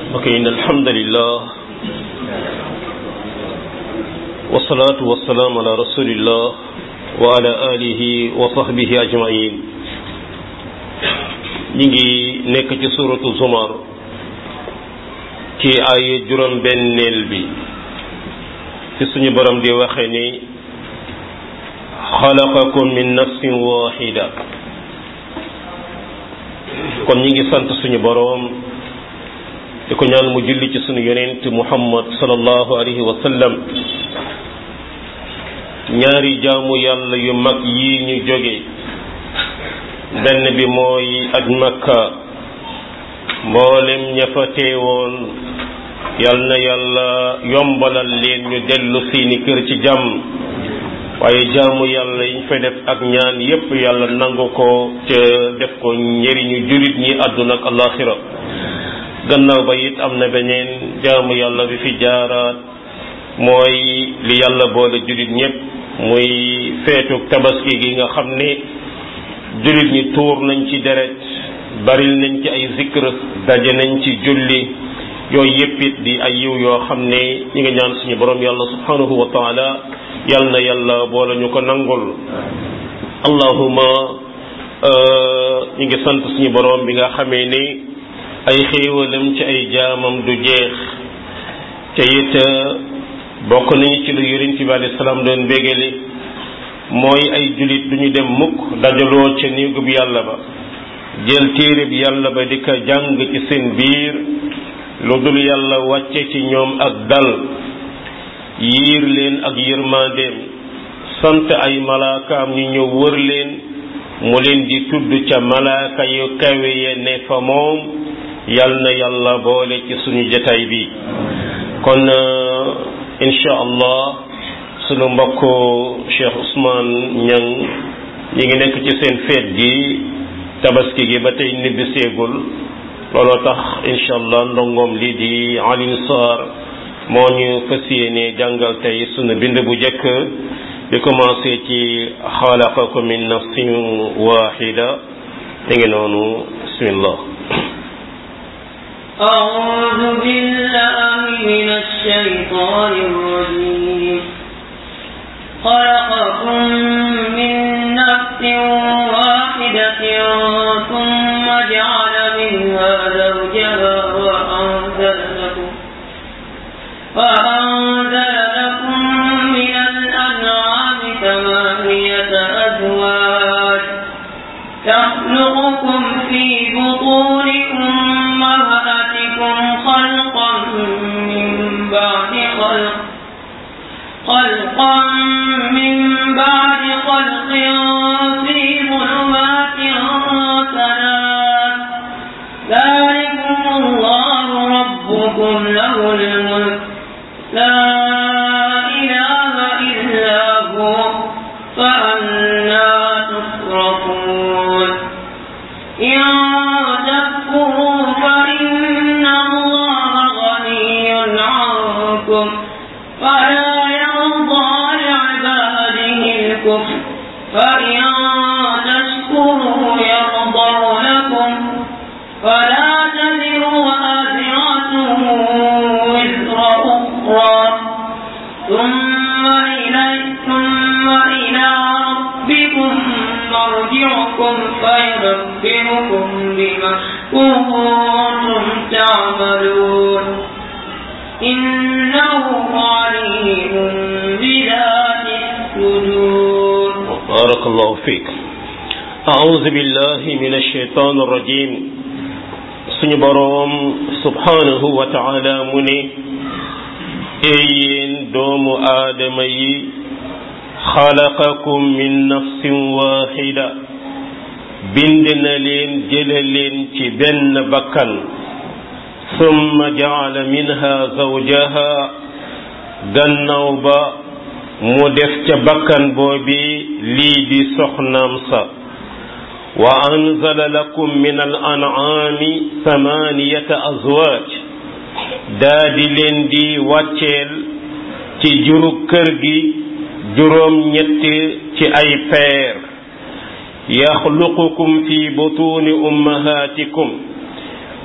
ok in alhamdulillah wasalaatu wasalaam ala rasulillah wa ala alihi wa sahbihi ajmain ñi ngi nekk ci suratu zumar ci ay juróom benneel bi ci suñu borom di waxe ni xalaqakum min nafsin waxida kon ñi ngi sant suñu boroom di ko ñaan mu julli ci suñu yonent muhammad sallallahu alayhi wa sallam ñaari jaamu yàlla yu mag yi ñu jóge benn bi mooy aj makka mboolem ña fa teewoon yal na yàlla yombalal leen ñu dellu seeni kër ci jàmm waaye jaamu yàlla yiñ fa def ak ñaan yépp yàlla nangu ko ca def ko njëriñu jullit ñi àdduna ak alaxira gannaaw ba it am na beneen jaamu yàlla bi fi jaaraat mooy li yàlla boole jullit ñépp muy feetu tabaski gi nga xam ne jullit ñi tuur nañ ci deret baril nañ ci ay zikr daje nañ ci julli yooyu yépp it di ay yiw yoo xam ne ñi nga ñaan suñu borom yàlla subhanahu wa taala yal na yàlla boole ñu ko nangul allahuma ñu ngi sant suñu borom bi nga xamee ni ay xéewalam ci ay jaamam du jeex te it bokk nañu ci lu yonent bi alayhi salaam doon bégale mooy ay julit du ñu dem mukk dajaloo ca néegub yàlla ba jël téere bi yàlla ba di ko jàng ci seen biir lu dul yàlla wàcce ci ñoom ak dal yiir leen ak yërmandeem sant ay malaakaam ñu ñëw wër leen mu leen di tudd ca malaaka yu kawe ya ne fa moom yal na yàlla boole ci suñu jataay bi kon insha allah sunu mbokk Cheikh Ousmane Niang ñi ngi nekk ci seen feet gi tabaski gi ba tey nibbi seegul looloo tax insha allah ndongoom lii di Alioune Sarr moo ñu fas yéene jàngal tey sunu bind bu njëkk di commencé ci xalaqakum min nafsin waxida mi ngi noonu bismillah أعوذ بالله من الشيطان الرجيم خلقكم من نفس واحدة ثم جعل منها زوجها وأنزل لكم وأنزل لكم من الأنعام ثمانية أزواج يخلقكم في بطون أمهاتكم خلقا من بعد خلق خلقا من بعد خلق في ظلمات ثلاث ذلكم الله ربكم له الملك لا إله إلا هو فأنا تصرفون إن تكفروا فإن الله غني عنكم فلا يرضى لعباده الكفر فإن تشكروا يرضى لكم فلا تزر وازرة وزر أخرى ثم إلي ثم إلى ربكم مرجعكم فينبئكم بما كنتم تعملون إنه عليم بذات الصدور بارك الله فيك أعوذ بالله من الشيطان الرجيم suñu boroom subhanahu wa taala mu ne yéen doomu aadama yi xalaqakum min nafsin waxida bind na leen jële leen ci benn bakkan summa jaala minha zawjaha gannaaw ba mu def ca bakkan boobi lii di soxnaam sa wa anzala lakum min al an'ami samaniyata azwaaj daa di leen di wàcceel ci juru kër gi juróom ñetti ci ay peer yaxluqukum fi butuni ummahatikum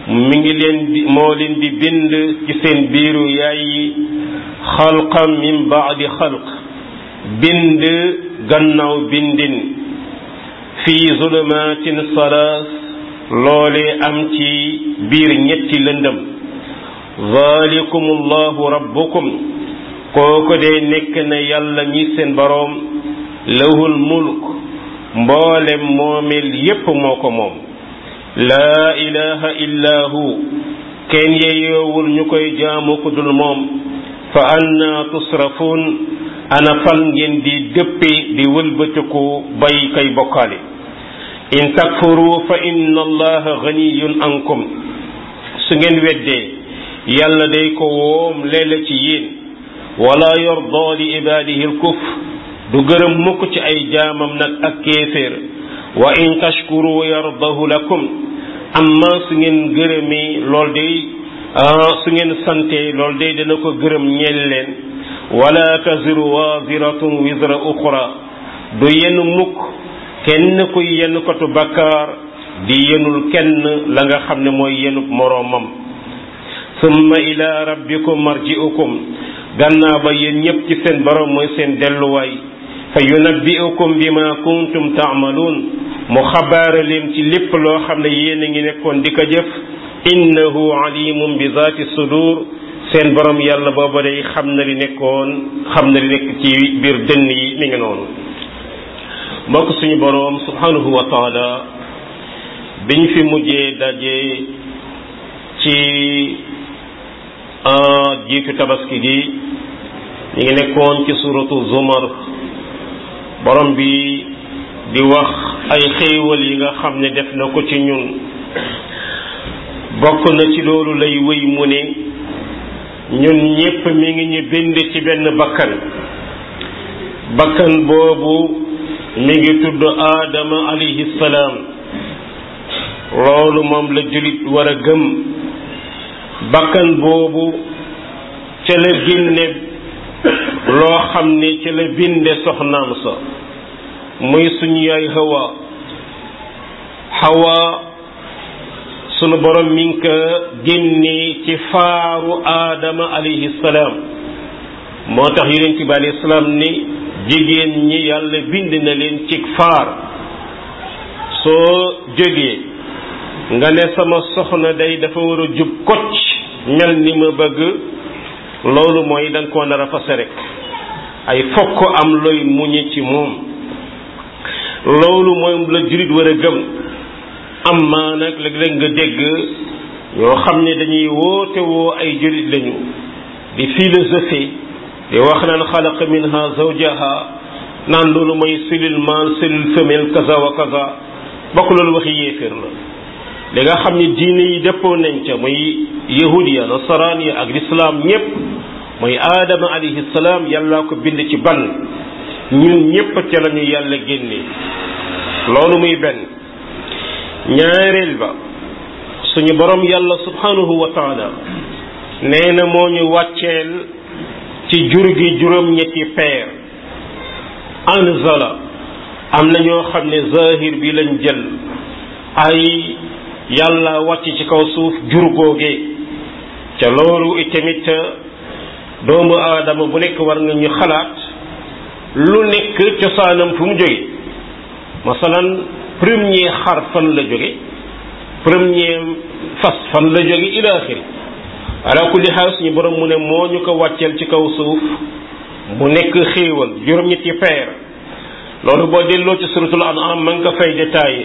mi ngi leen di moo leen di bind ci seen biiru yaay yi xalqan min baadi xalq bind gannaaw bindin fii zulumatin salaas loole am ci biir ñetti lëndëm zalikum allahu rabbukum kooko dee nekk na yàlla ñi seen boroom lahul mulk mboolem moomeel yépp moo ko moom laa ilaha illa hu kenn yeyoowul ñu koy jaamu ku dul moom fa anna tusrafun ana fal ngeen di dëppi di wëlbatiku bay kay bokkaale in takfuru fa inna allaha ganiyun ankum su ngeen weddee yàlla day ko woom leela ci yéen wala yarda li ibadihi alkufr du gërëm mukk ci ay jaamam nag ak kéeféer wa in tashkuru yardahu lakum amma su ngeen gërëmee lool day su ngeen sante lool day dana ko gërëm ñeel leen wala taziru waziratun wizra uxra du yenn mukk kenn kuy yenn kotu bakkaar di yenul kenn la nga xam ne mooy yenub moroomam summa ila rabbikum marji'ukum gannaaw ba yéen ñépp ci seen borom mooy seen delluwaay fa yunabbi'ukum bima kuntum ta'malun mu xabaara leen ci lépp loo xam ne yéen a ngi nekkoon di ko jëf innahu alimun bi zaati sudur seen borom yàlla booba day xam na li nekkoon xam na li nekk ci biir dënn yi mi ngi noonu mbokk suñu boroom subhanahu wa taala biñ fi mujjee daje ci jiitu tabaski gi ñu ngi nekkoon ci suratu zumar borom bi di wax ay xéewal yi nga xam ne def na ko ci ñun bokk na ci loolu lay wéy mu ne ñun ñépp mi ngi ñu bind ci benn bakkan bakkan boobu mi ngi tudd aadama alayhi salaam loolu moom la jullit war a gëm bakkan boobu ca la génne loo xam ne ca la binde soxnaam sa muy suñu yaay hawa hawa sunu borom mi ngi ko génne ci faaru aadama alayhi salaam moo tax yonent bi alayhi salaam ni jigéen ñi yàlla bind na leen ci faar soo jógee nga ne sama soxna day dafa war a jub kocc mel ni ma bëgg loolu mooy da nga koo nar a fase rek ay fokk am looy muñe ci moom loolu mooy la jurit war a gëm am maa nag léeg-léeg nga dégg ñoo xam ne dañuy woote woo ay jurit lañu di philosophie di wax naan xalaqa minha zawjaha naan loolu mooy cellule mâle cellule femelle kaza wa kaza bokk loolu waxi yéeféer la li nga xam ne diine yi dëppoo nañ ca muy yahudiya nasaraan ya ak lislaam ñépp mooy aadama alayhi salaam yàlla ko bind ci ban ñun ñépp ca lañu yàlla génne loolu muy benn ñaareel ba suñu borom yàlla subhanahu wa taala nee na moo ñu wàcceel ci jur gi juróom-ñetti peer anzala am na ñoo xam ne zahir bi lañ jël ay yàlla wàcc ci kaw suuf jur googe ca loolu itamit doomu aadama bu nekk war nga ñu xalaat lu nekk cosaanam fu mu jóge masalan premier xar fan la jóge premier fas fan la jóge ila axiri ala kulli xaal suñu borom mu ne moo ñu ko wàcceel ci kaw suuf mu nekk xéewal juróom-ñetti peer loolu boo delloo ci suratul an'am ma nga ko fay détaillé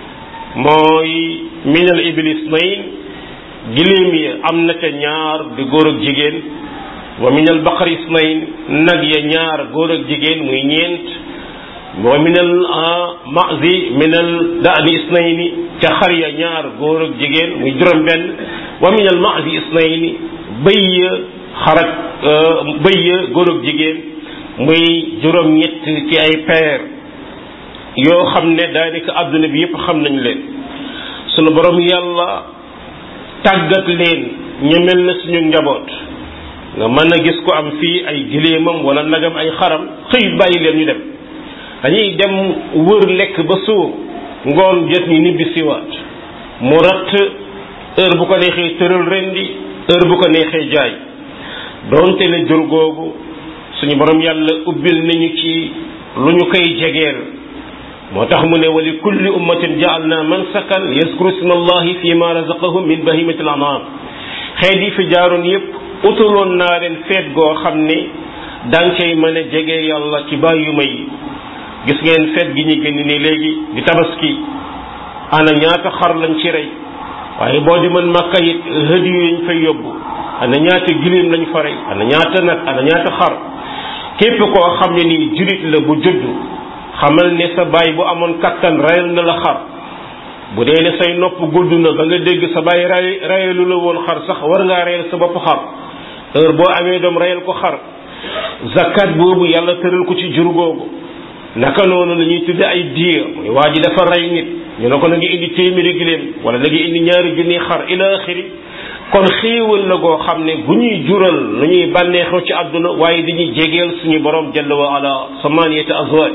mooy minal iblis nayn giléem ya am na ca ñaar di góor ak jigéen wa minal baqari isnayn nag ya ñaar góor ak jigéen muy ñeent wa minal mazi minal daani isnayni ca xar ya ñaar góor ak jigéen muy juróom benn wa minal mazi isnayni bëy ya xarak bëy ya góor ak jigéen muy juróom ñett ci ay peer yoo xam ne daanaka àdduna bi yépp xam nañ leen sunu borom yàlla tàggat leen ñu mel na suñu njaboot nga mën a gis ko am fii ay giléemam wala nagam ay xaram xëy bàyyi leen ñu dem dañuy dem wër lekk ba suur ngoon jot ñu nibbi siwaat mu ratt heure bu ko neexee tëral rendi heure bu ko neexee jaay doonte ne jur googu suñu borom yàlla ubbil nañu ci lu ñu koy jegeel moo tax mu ne wa li kulli ummatin ja'alna mansakan yaskuru isma allahi fi ma razaqahum min bahimati al anam xeet yi fi jaaroon yépp utaloon naa leen feet goo xam ne daan cay mën a jege yàlla ci bàyyuma yi gis ngeen feet gi ñu génn ni léegi di tabaski ana ñaata xar lañ ci rey waaye boo di mën makka it hëdi yu ñu fay yóbbu ana ñaata giléem lañ fa rey ana ñaata nag ana ñaata xar képp koo xam ne nii julit la bu judd xamal ne sa baay bu amoon kattan rayal na la xar bu dee ne say nopp gudd na ba nga dégg sa baay ray rayalu la woon xar sax war ngaa rayal sa bopp xar heure boo amee doom rayal ko xar zakat boobu yàlla tëral ko ci jur googu naka noonu la ñuy tudde ay diir muy waa ji dafa rey nit ñu ne ko na ngi indi téeméeri giléem wala na ngi indi ñaari junni xar ila axiri kon xéewal la goo xam ne bu ñuy jural lu ñuy bànneexoo ci àdduna waaye dañuy jegeel suñu borom jalla wa ala samaniyati azwaj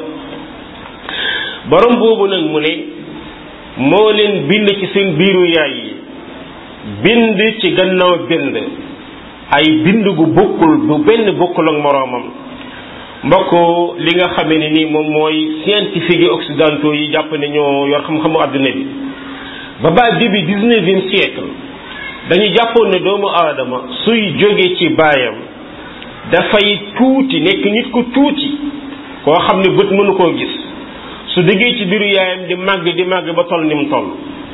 borom boobu nag mu ne moo leen bind ci seen biiru yaay yi bind ci gannaaw bind ay bind gu bokkul bu benn bokkul ak moroomam mbokk li nga xamee ne ni moom mooy scientifique yi occidentaux yi jàpp ne ñoo yor xam-xamu àdduna bi ba ba début dix-neuvième siècle dañu jàppoon ne doomu aadama suy jóge ci baayam dafay tuuti nekk nit ku tuuti koo xam ne bët mënu koo gis su déggee ci biiru yaayam di màgg di màgg ba toll ni mu toll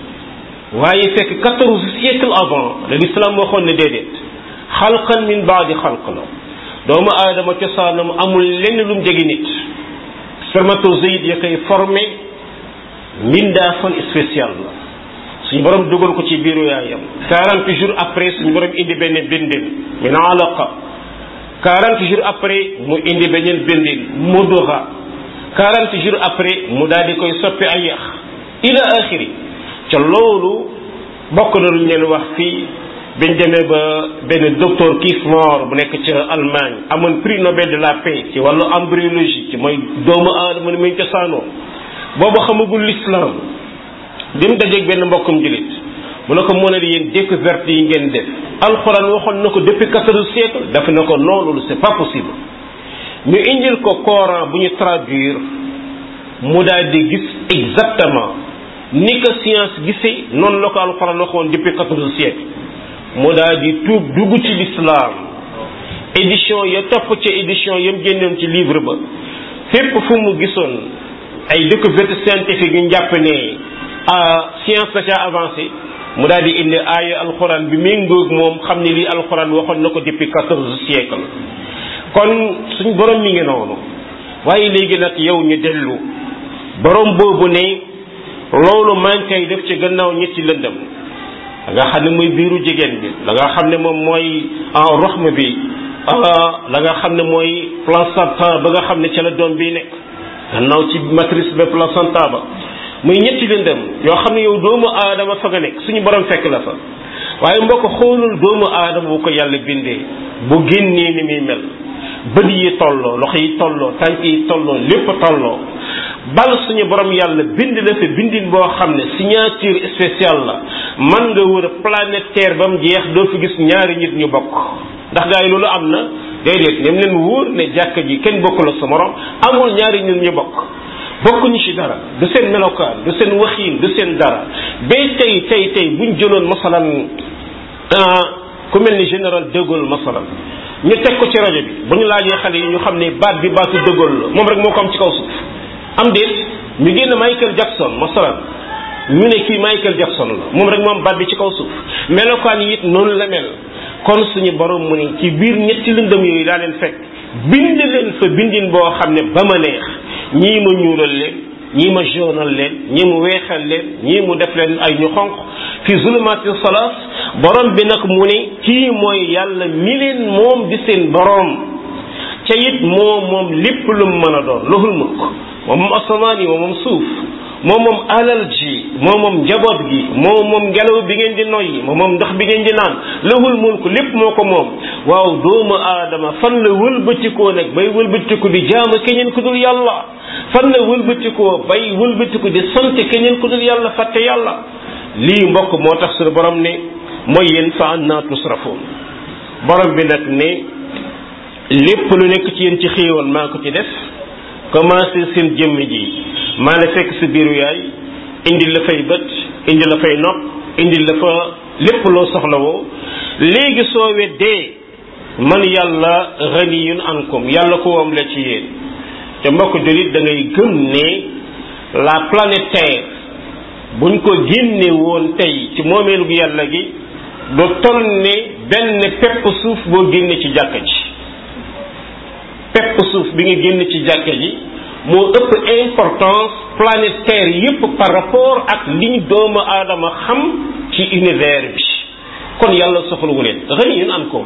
waaye fekk quatorze siècle avant le l'islam waxoon ne déedéet xalqan min baadi xalq la doomu aadama cosaanam amul lenn lu mu jege nit spermatozoïde ya koy formé mbindaafan spécial la suñu borom dugal ko ci biiru yaayam quarante jours après suñu borom indi benn bindin min alaqa quarante jours après mu indi beneen bindin mudura quarante jours après mu daal di koy soppi ay yax ila axiri ca loolu bokk na lu ñu leen wax fii biñ demee ba benn docteur Keith Moore bu nekk ca Allemagne amoon prix Nobel de la paix ci wàllu embryologie ci mooy doomu aadama ni muy cosaanoo boobu xamagul l'islam bi mu dajeeg benn mbokkum jullit mu ne ko mën a yéen découverte yi ngeen def alxuraan waxoon na ko depuis quatorze siècle daf na ko non loolu c'est pas possible ñu indil ko Coran bu ñu traduire mu daal di gis exactement ni ko science gisee noonu la ko alxuraan waxoon depuis quatorze siècle mu daal di tuub dugg ci l'islam édition ya topp ca édition yam génnoon ci livre ba fépp fu mu gisoon ay découverte scientifique yu njàpp ne science da ca avancé mu daal di indi aaya alxuraan bi méngoog moom xam ne lii alxuraan waxoon na ko depuis quatorze siècle kon suñ borom mi ngi noonu waaye léegi nag yow ñu dellu borom boobu ne loolu maa ngi koy def ci gannaaw ñetti lëndëm da nga xam ne mooy biiru jigéen bi da nga xam ne moom mooy en roxme bi la nga xam ne mooy placenta ba nga xam ne ca la doom bi nekk gannaaw ci matrice ba placenta ba muy ñetti lëndëm yoo xam ne yow doomu aadama fa nga nekk suñu borom fekk la fa waaye mbokk xoolul doomu aadama bu ko yàlla bindee bu génnee ni muy mel bët yi tolloo loxo yi tolloo tànk yi tolloo lépp tolloo bal suñu borom yàlla bind la fa bindin boo xam ne signature spéciale la man nga wër planète terre ba mu jeex doo fi gis ñaari nit ñu bokk ndax gaa yi loolu am na déedéet ñoom leen wóor ne jàkka ji kenn bokkul ak sa morom amul ñaari nit ñu bokk bokkuñu ci dara du seen melokaan du seen waxiin du seen dara ba tey tey tey buñ jëloon masalan ku mel ni général de Gaulle masalan ñu teg ko ci rajo bi bu ñu laajee xale yi ñu xam ne baat bi baatu de Gaulle la moom rek moo ko am ci kaw suuf am déet ñu génn Michael Jackson masalan ñu ne kii Michael Jackson la moom rek moom baat bi ci kaw suuf melokaan yi it noonu la mel kon suñu borom mu ne ci biir ñetti lëndëm yooyu daa leen fekk bind leen fa bindin boo xam ne ba ma neex ñii ma ñuulal leen ñii ma jaunal leen ñii mu weexal leen ñii mu def leen ay ñu xonq fi zulumati salaas borom bi nag mu ne kii mooy yàlla mi leen moom di seen borom ca it moom moom lépp lu mu mën a doon lahul mulk moom moom asamaan yi moom moom suuf moom moom alal ji moom moom njaboot gi moom moom ngelaw bi ngeen di noyyi moom moom ndox bi ngeen di naan lahul mulk lépp moo ko moom waaw doomu aadama fan la wëlbatikoo nag bay wëlbatiku di jaamu keneen ku dul yàlla fan la wëlbatikoo bay wëlbatiku di sant keneen ku dul yàlla fàtte yàlla lii mbokk moo tax suñu borom ne mooy yéen fa anna tusrafoon borom bi nag ne lépp lu nekk ci yéen ci xéewal maa ko ci def commencé seen jëmm ji maa la fekk sa biiru yaay indi la fay bët indi la fay nopp indi la fa lépp loo soxlawoo léegi soo weddee man yàlla ghaniyun ankum yàlla ko wam la ci yéen te mbokk jullit da ngay gëm ne la planète terre buñ ko génne woon tey ci moomeelu gu yàlla gi du toll ne benn pepp suuf boo génne ci jàkka ji pepp suuf bi nga génn ci jàkka ji moo ëpp importance planète terre yépp par rapport ak liñ doomu aadama xam ci univers bi kon yàlla soxlawu leen ghaniyun ankum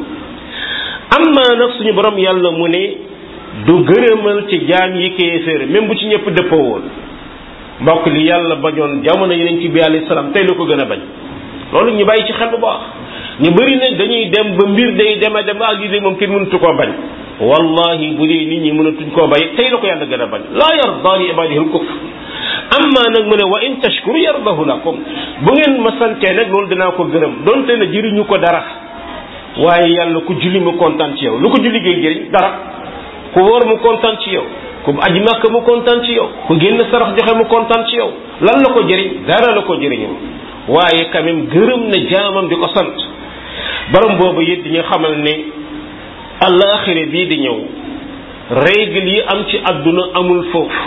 amma nag suñu borom yàlla mu ne du gërëmal ci jaam yi kéeféer même bu ci ñëpp dëppoo woon mbokk li yàlla bañoon jamono yeneen ci bi alayhi salaam tey la ko gën a bañ loolu ñu bàyyi ci xel bu baax ñu bëri nag dañuy dem ba mbir day dem a dem ak lii de moom kenn mënatu koo bañ wallahi bu dee nit ñi mënatuñ koo bay tey la ko yàlla gën a bañ laa yarda li ibadihi al kufr amma nag mu ne wa in tashkuru yardahu lakum bu ngeen ma santee nag loolu dinaa ko gërëm donte na jëriñu ko dara waaye yàlla ku julli mu kontaan ci yow lu ko julli gay jëriñ dara ku wóor mu kontaan ci yow ku aji màkk mu kontaan ci yow ku génn sarax joxe mu kontaan ci yow lan la ko jëriñ dara la ko jëriñu waaye quand même gërëm na jaamam di ko sant borom boobu it dañu xamal ne àllaaxira bii di ñëw règle yi am ci àdduna amul foofu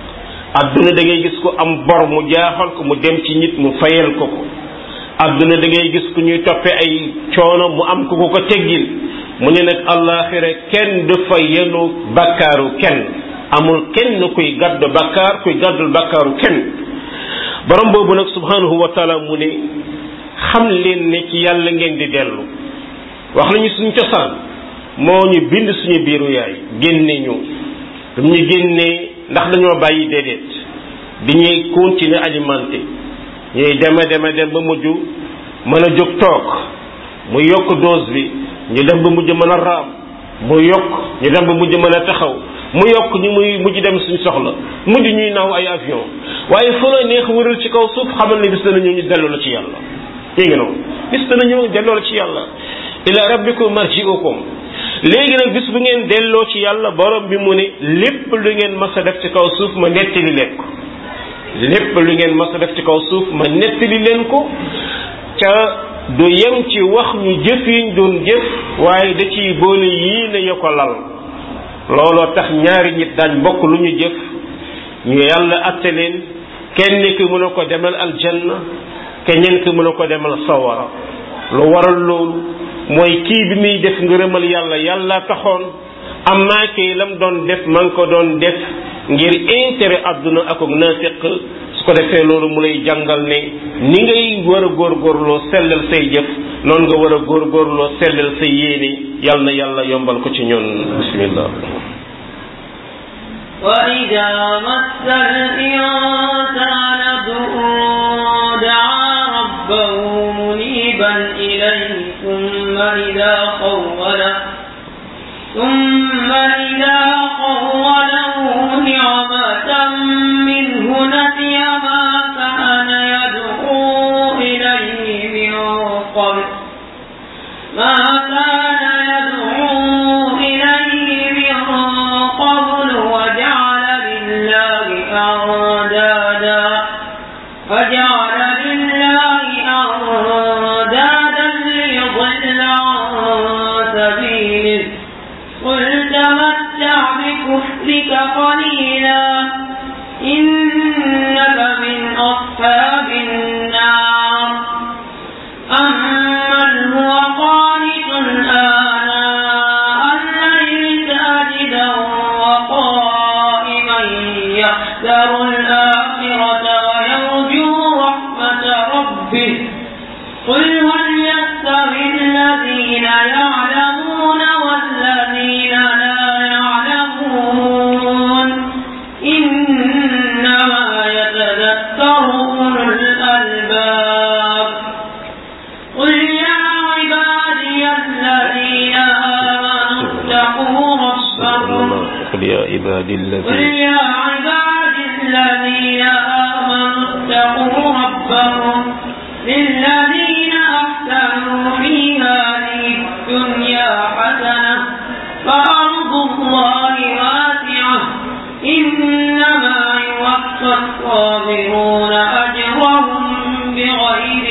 àdduna da ngay gis ko am bor mu jaaxal ko mu dem ci nit mu fayal ko ko àdduna da ngay gis ku ñuy toppe ay coono mu am ko ko ko teggil mu ne nag àllaaxira kenn du fa yenu bakkaaru kenn amul kenn kuy gàddu bakkaar kuy gàddul bakkaaru kenn borom boobu nag subhanahu wa taala mu ne xam leen ne ci yàlla ngeen di dellu wax nañu suñu cosaan moo ñu bind suñu biiru yaay génne ñu dam ñu génnee ndax dañoo bàyyi déedéet di ñuy continuer alimenté ñuy dema dema dem ba mujj mën a jóg toog mu yokk dose bi ñu dem ba mujj mën a raam mu yokk ñu dem ba mujj mën a taxaw mu yokk ñu muy mujj dem suñ soxla mujj ñuy naaw ay avion waaye fu la neex wëral ci kaw suuf xamal ne bis dana ñëw ñu delloo la ci yàlla dégg nga noonu bis dana ñëw delloo la ci yàlla ila rabbikum marji'ukum léegi nag bis bu ngeen delloo ci yàlla borom bi mu ne lépp lu ngeen mas a def ci kaw suuf ma nettali leen ko lépp lu ngeen mas a def ci kaw suuf ma nettali leen ko ca du yem ci wax ñu jëf yiñ doon jëf waaye da ciy boole yii ne yo ko lal looloo tax ñaari nit daañ bokk lu ñu jëf ñu yàlla atte leen kenn ki mën a ko demal aljanna keneen ki mën a ko demal sawara lu waral loolu mooy kii bi muy def ngërëmal yàlla yàlla taxoon am naa kii lam doon def man ko doon def ngir intérêt àdduna ak ak naafiq su ko defee loolu mu lay jàngal ne ni ngay war a góorgóorloo sellal say jëf noonu nga war a góorgóorloo sellal say yéene yàlla na yàlla yombal ko ci ñoon bismillah وإذا مس الإنسان ضر دعا ربه منيبا إليه ثم إذا خوله ثم إذا خوله نعمة منه نسي ما كان يدعو إليه من قبل ما كان يدعو إليه من قبل وجعل لله أندادا فجعل لله أندادا ليضل عن سبيله قل تمتع بكفرك قليلا إنك من أصحاب النار أمن هو قانت آناء الليل ساجدا وقائما يحذر الآخرة ويرجو رحمة ربه قل هل يستوي الذين يعلمون والذين لا يعلمون إنما يتذكر أولو الألباب قل يا عبادي الذين آمنوا اتقوا ربكم قل يا عبادي قل الذين يا عبادي الذين آمنوا اتقوا ربكم للذين أحسنوا في هذه الدنيا حسنة فأرض الله واسعة إنما يوفى الصابرون أجرهم بغير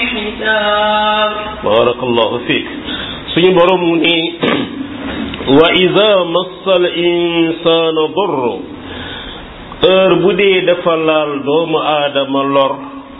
حساب barakallahu fiik suñu borom mu ni wa ida massal insaana dorro heure bu dee dafa laal doomu aadama lor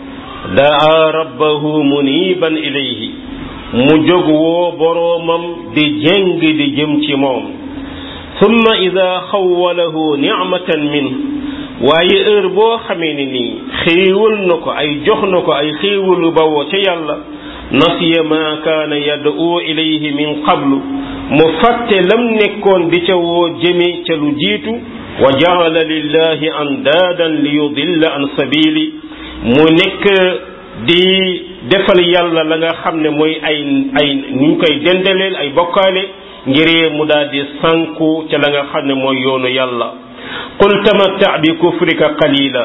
daa rabbahu muniban ilayhi mu jóg woo boroomam di jéng di jëm ci moom summa ida xawalahu nicmatan min waaye heure boo xamee ni nii xéewal na ko ay jox na ko ay xéewalu bawoo ca yàlla nasiya ma kaana yad'u ilayhi min qablu mu fàtte lam nekkoon di ca woo jëme ca lu jiitu wa jaala lillahi andaadan li yudilla an sabili mu nekk di defal yàlla la nga xam ne mooy ay ay nuñ koy dendeleel ay bokkaale ngiree mu daal di sànku ca la nga xam ne mooy yoonu yàlla qul tamatta bi kufrika qalila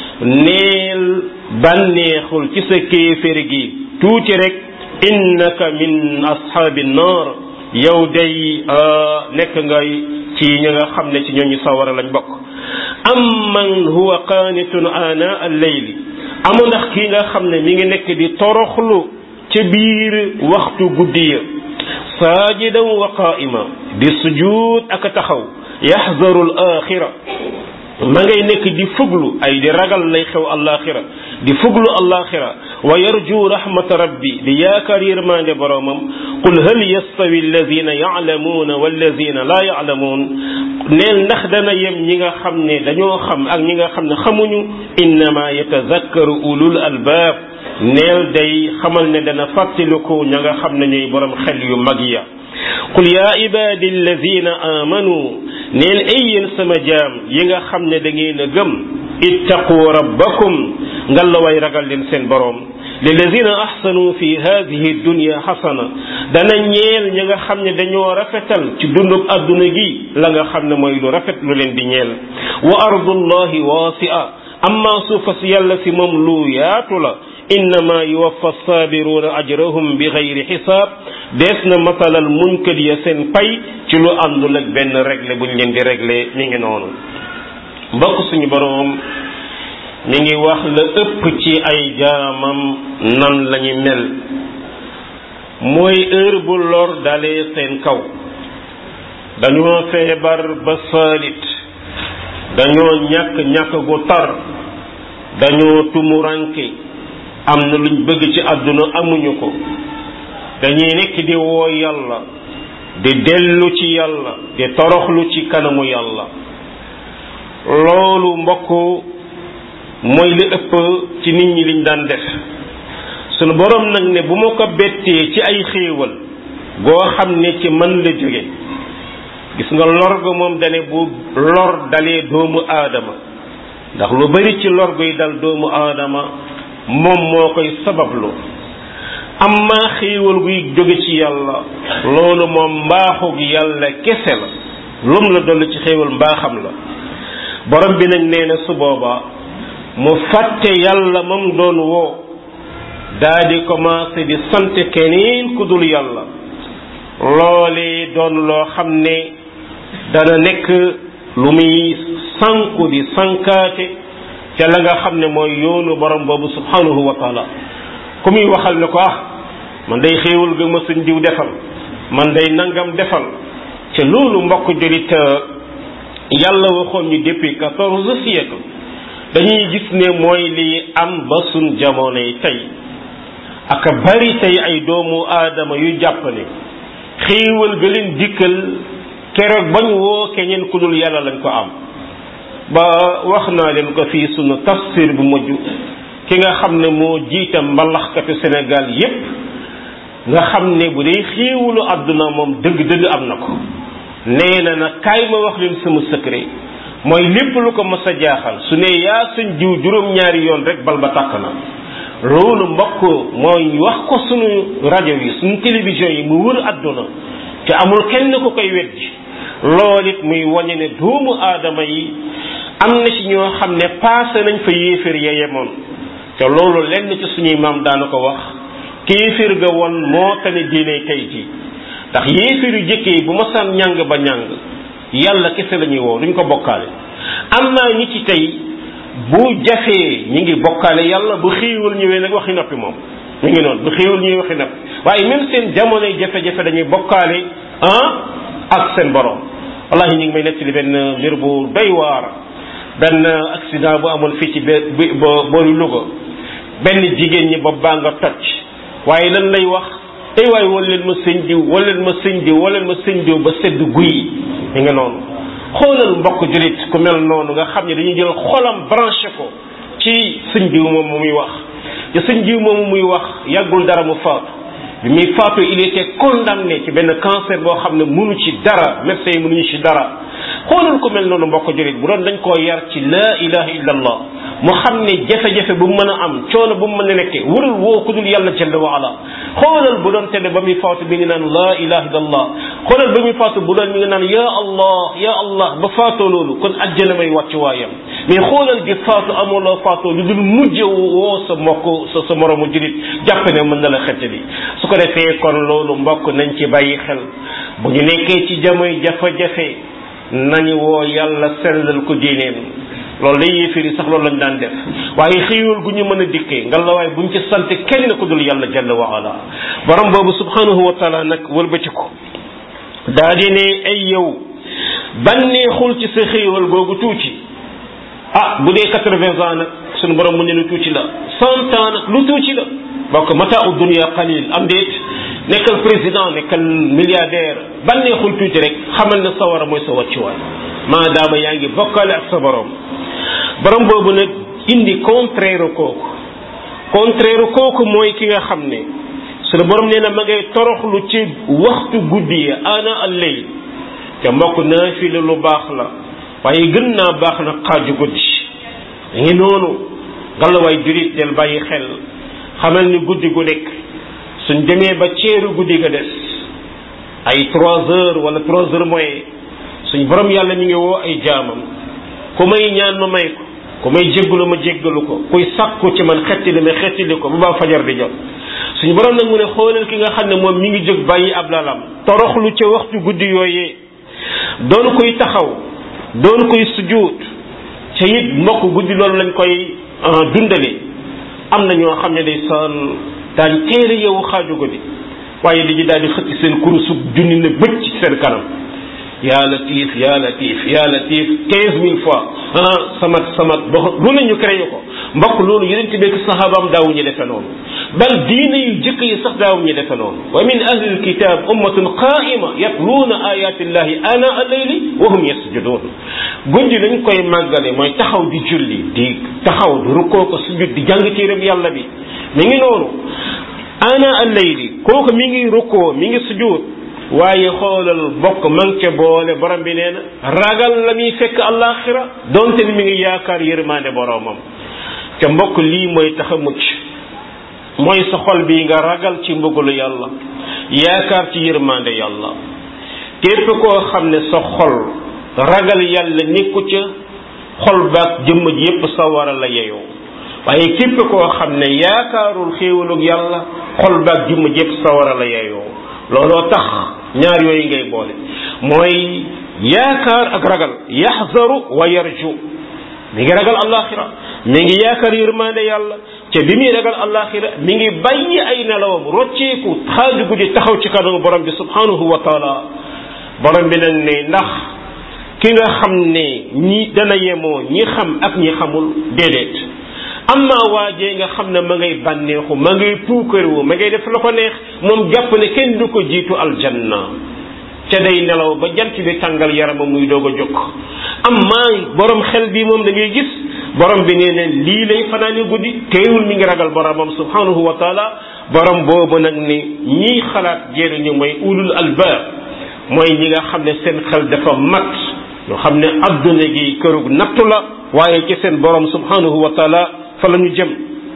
neel bànneexul ci sa kéefér gi tuuti rek innaka min ashaabi naar yow day nekk ngay ci ñi nga xam ne ci ñooñu sawara lañ bokk am man huwa qaanitun ana al-layli amu ndax kii nga xam ne mi ngi nekk di toroxlu ca biir waxtu guddi ya saajidan wa qaa'ima di sujuud ak taxaw yaxzaru al-axira ma ngay nekk di fuglu ay di ragal lay xew alaxira di fuglu alaxira wa yarju rahmata rabbi di yaakaar yërmande boromam qul hal yastawi alladina yalamuuna walladina laa yalamuun neel ndax dana yem ñi nga xam ne dañoo xam ak ñi nga xam ne xamuñu innama yatazakkaru ulul albaab neel day xamal ne dana fàttaliku ña nga xam ne ñooy borom xel yu mag ya qul yaa ibaadi alladina amanu neel ay yéen sama jaam yi nga xam ne da ngeen a gëm ittaqu rabbakum ngalla way ragal leen seen boroom lilladina ahsanu fi hadihi dunya xasana dana ñeel ñi nga xam ne dañoo rafetal ci dundub adduna gi la nga xam ne mooy lu rafet lu leen di ñeel wa ardullahi wasia amma suufa si yàlla si moom lu yaatu la innama yuwaffa saabiruna ajrahum bi xayri xisaab dees na matalal muñkat ya seen pay ci lu àndul ak benn réglé buñ leen di réglé mi ngi noonu mbokk suñu boroom mi ngi wax la ëpp ci ay jaamam nan lañu mel mooy heure bu lor dalee seen kaw dañoo feebar ba saalit dañoo ñàkk ñàkk gu tar dañoo tumuranke am na luñ bëgg ci àdduna amuñu ko dañuy nekk di woo yàlla di dellu ci yàlla di toroxlu ci kanamu yàlla loolu mbokk mooy li ëpp ci nit ñi liñ daan def sunu borom nag ne bu ma ko bettee ci ay xéewal goo xam ne ci man la jóge gis nga lor ga moom dane bu lor dalee doomu aadama ndax lu bari ci lor guy dal doomu aadama moom moo koy sabablu amma xéewal guy jóge ci yàlla loolu moom mbaaxug yàlla kese la lum la dolli ci xéewal mbaaxam la borom bi nag nee na su boobaa mu fàtte yàlla moom doon woo daa di commencé di sant keneen ku dul yàlla loolee doon loo xam ne dana nekk lu muy sanku di sankaate ca la nga xam ne mooy yoonu borom boobu subhanahu wa taala ku muy waxal ne ko ah man day xéewal ga ma suñ diw defal man day nangam defal ca loolu mbokk julit yàlla waxoon ñu depuis quatorze siècle dañuy gis ne mooy li am ba suñ jamono yi tey ak bari tey ay doomu aadama yu jàpp ne xéewal ga leen dikkal keroog bañ woo keneen ku dul yàlla lañ ko am ba wax naa leen ko fii sunu tafsir bu mujj ki nga xam ne moo jiita mbalaxkatu Sénégal yépp nga xam ne bu dee xéewalu àdduna moom dëgg-dëgg am na ko nee na nag kaay ma wax leen sama secret mooy lépp lu ko mas a jaaxal su ne yaa suñ jiw juróom-ñaari yoon rek bal ba tàkk na loolu mbokk mooy wax ko sunu rajo yi suñu télévision yi mu wër àdduna te amul kenn ku koy weddi loolu it muy wañe ne doomu aadama yi am na ci ñoo xam ne passé nañ fa yéeféer ya yemoon te loolu lenn ci suñuy maam daana ko wax kéefir ga woon moo tane diine tey ji ndax yéefir yu jëkkee yi bu ma saan ñàng ba ñàng yàlla kese la ñuy woo duñ ko bokkaale am naa ñi ci tey bu jafee ñi ngi bokkaale yàlla bu xiiwal ñëwee nag waxi noppi moom ñu ngi noonu bu xiiwal ñëwee waxi noppi waaye même seen jamonoy jafe-jafe dañuy bokkaale ah ak seen borom wallahi ñu ngi may nettali benn mbir bu doy waar benn accident bu amoon fii ci bi boolu Louga benn jigéen ñi bopp baa nga toj waaye lan lay wax tey waaye wal leen ma sëñ diw wal leen ma sëñ diw wal leen ma sëñ diw ba sedd guy mi nga noonu xoolal mbokk julit ku mel noonu nga xam ne dañuy jël xolam branché ko ci sëñ diw moom muy wax te sëñ diw moomu muy wax yàggul dara mu faatu bi muy faatu il était condamné ci benn cancer boo xam ne mënu ci dara médecin yi mënuñu ci dara xoolal ku mel noonu mbokk julit bu doon dañ koo yar ci laa ilaha illa allah mu xam ne jafe-jafe bu mu mën a am coono bu mu mën a nekkee warul woo ku dul yàlla jalla wa ala xoolal bu doon tene ba muy faatu mi ngi naan laa ilaha illa allah xoolal ba muy faatu bu doon mi ngi naan ya allah ya allah ba faatoo loolu kon ajjana may wàcc waayam mais xoolal di faatu amuloo faatoo lu dul mujj woo sa mbokk sa sa moromu julit jàpp ne mën na la xettali su ko defee kon loolu mbokk nañ ci bàyyi xel bu ñu nekkee ci jamoy jafe-jafe nañu woo yàlla sellal ko diineem loolu day yéefiri sax loolu lañ daan def waaye xiiwal gu ñu mën a dikkee nga la waaye buñ ci sant kenn ku dul yàlla jalla wa ala borom boobu subhanahu wa taala nag wëlbati ko daa di ne ay yow bànneexul ci sa xiiwal googu tuuti ah bu dee quatre-vingts ans nag suñu borom mu ne lu tuuti la cent ans nag lu tuuti la bokk mataa u dunia qalil am déet nekkal président nekkal milliardaire bànneexul tuuti rek xamal na sawara mooy sa wàccuwaay maadaama yaa ngi bokkale ak sa borom borom boobu nag indi contraire kooku contraire kooku mooy ki nga xam ne sunu borom nee na ma ngay toroxlu ci waxtu guddi yi ana al-layl te mbokk naafila lu baax la waaye gën naa baax na xaaju guddi ngi noonu ngalawaay jurit del bàyyi xel xamal ni guddi gu nekk suñ demee ba ceeru guddi ga des ay trois heures wala trois heures moyen suñ borom yàlla mi ngi woo ay jaamam ku may ñaan ma may ko ku may jéggalu ma jéggalu ko kuy sàkku ci man xettili ma xettili ko bu baa fajar di jot suñu borom nag mu ne xoolal ki nga xam ne moom mi ngi jóg bàyyi ab lalam toroxlu ca waxtu guddi yooyee doon koy taxaw doon koy sujjuut ca it mbokk guddi loolu lañ koy dundale am na ñoo xam ne day saan daañ téere yow xaaju guddi waaye li ñu daal di xëcc seen kurusu junni ne bëcc ci seen kanam yaa latif yaa latif yaa latif quinze mille fois ah samat samat ba lu ne ñu créé ko mbokk loolu yeneen ti bekk sahabaam daawu ñu defe noonu bal diine yu jëkk yi sax daawu ñu defe noonu wa min ahli alkitab ummatun qaima yatluuna ayati llahi ana allayli wa hum yasjudun guddi lañ koy màggale mooy taxaw di julli di taxaw di rukkoo ko sujud di jàng téereb yàlla bi mi ngi noonu ana allayli kooku mi ngi rukkoo mi ngi sujud waaye xoolal bokk man ca boole borom bi nee na ragal la muy fekk àllaaxira donte ni mi ngi yaakaar yërmaande boromam ca mbokk lii mooy tax a mucc mooy sa xol bi nga ragal ci mbugalu yàlla yaakaar ci yërmaande yàlla képp koo xam ne sa xol ragal yàlla nekku ca xol baag jëmm ji yépp sa war a la yeyoo waaye képp koo xam ne yaakaarul xéewalug yàlla xol baag jëmm ji yépp sa war a la yeyoo looloo tax ñaar yooyu ngay boole mooy yaakaar ak ragal yaxzaru wa yarju mi ngi ragal alaxira mi ngi yaakaar yërmande yàlla te bi muy ragal alaxira mi ngi bàyyi ay nelawam rocceeku xaaju guddi taxaw ci kanamu borom bi subhanahu wa taala borom bi nag ne ndax ki nga xam ne ñi dana yemoo ñi xam ak ñi xamul déedéet amma waajee nga xam ne ma ngay bànneexu ma ngay puukarewu ma ngay def la ko neex moom jàpp ne kenn du ko jiitu aljanna ca day nelaw ba jant bi tàngal yarama muy doog a jóg amma borom xel bi moom da ngay gis borom bi nee ne lii lay fanaani guddi teewul mi ngi ragal boromam subhanahu wa taala borom boobu nag ni ñiy xalaat jëriñu mooy ulul albaab mooy ñi nga xam ne seen xel dafa mat ñoo xam ne adduna gi kërug nattu la waaye ci seen borom subhanahu wa taala fa la ñu jëm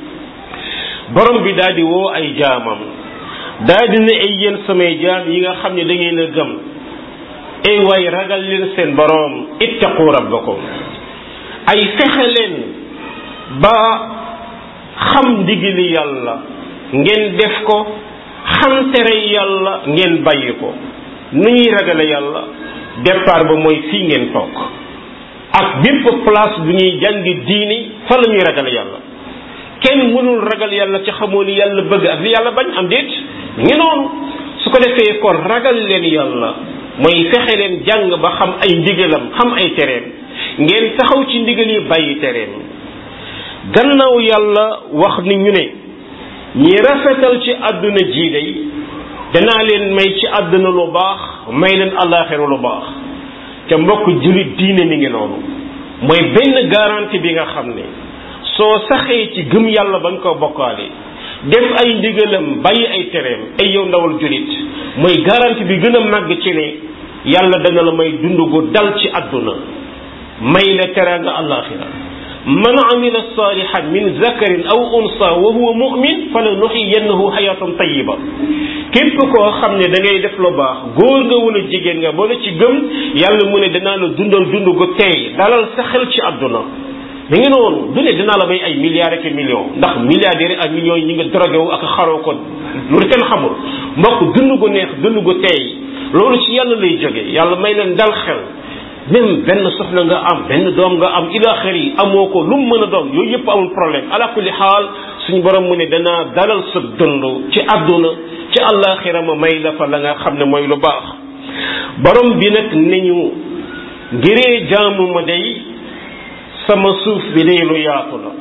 borom bi daal di woo ay jaamam daal di ne ay yéen samay jaam yi nga xam ne da ngeen a gëm ay waay ragal leen seen borom ittaqu rabbakum ay fexe leen ba xam ndigali yàlla ngeen def ko xam tere yàlla ngeen bàyyi ko nu ñuy ragale yàlla départ ba mooy fii ngeen toog ak bépp place bu ñuy jàngi diini fa la ñuy ragale yàlla kenn mënul ragal yàlla ci xamoo li yàlla bëgg ak li yàlla bañ am déet ngi noonu su ko defee kon ragal leen yàlla mooy fexe leen jàng ba xam ay ndigalam xam ay tereem ngeen taxaw ci ndigal yi bàyyi tereem gannaaw yàlla wax ni ñu ne ñi rafetal ci àdduna jii day danaa leen may ci àdduna lu baax may leen àllaaxira lu baax te mbokk jullit diine mi ngi noonu mooy benn garantie bi nga xam ne soo saxee ci gëm yàlla ba nga ko bokkaale def ay ndigalam bàyyi ay tereem ay yow ndawal jullit mooy garantie bi gën a màgg ci ne yàlla dana la may dund gu dal ci àdduna may la teraanga àllaaxira man amila salihan min zakarin aw unsa wa huwa mu'min fala nuxiyannahu xayatan tayiba képp koo xam ne da ngay def lu baax góor nga wala jigéen nga boole ci gëm yàlla mu ne danaa la dundal dund gu teey dalal sa xel ci àdduna da ngi noonu du ne dinaa la may ay milliards ak millions ndax milliardaires ak millions yi ñi nga drogué wu ak xaroo ko loolu kenn xamul mbokk dund gu neex dund gu teey loolu ci yàlla lay jóge yàlla may leen dal xel même benn soxna nga am benn doom nga am ila xër yi amoo ko lu mu mën a doon yooyu yëpp amul problème ala kulli xaal suñu borom mu ne danaa dalal sa dund ci àdduna ci àllaaxira ma may la fa la nga xam ne mooy lu baax borom bi nag ne ñu ngiree jaamu ma day sama suuf bi day lu yaatu la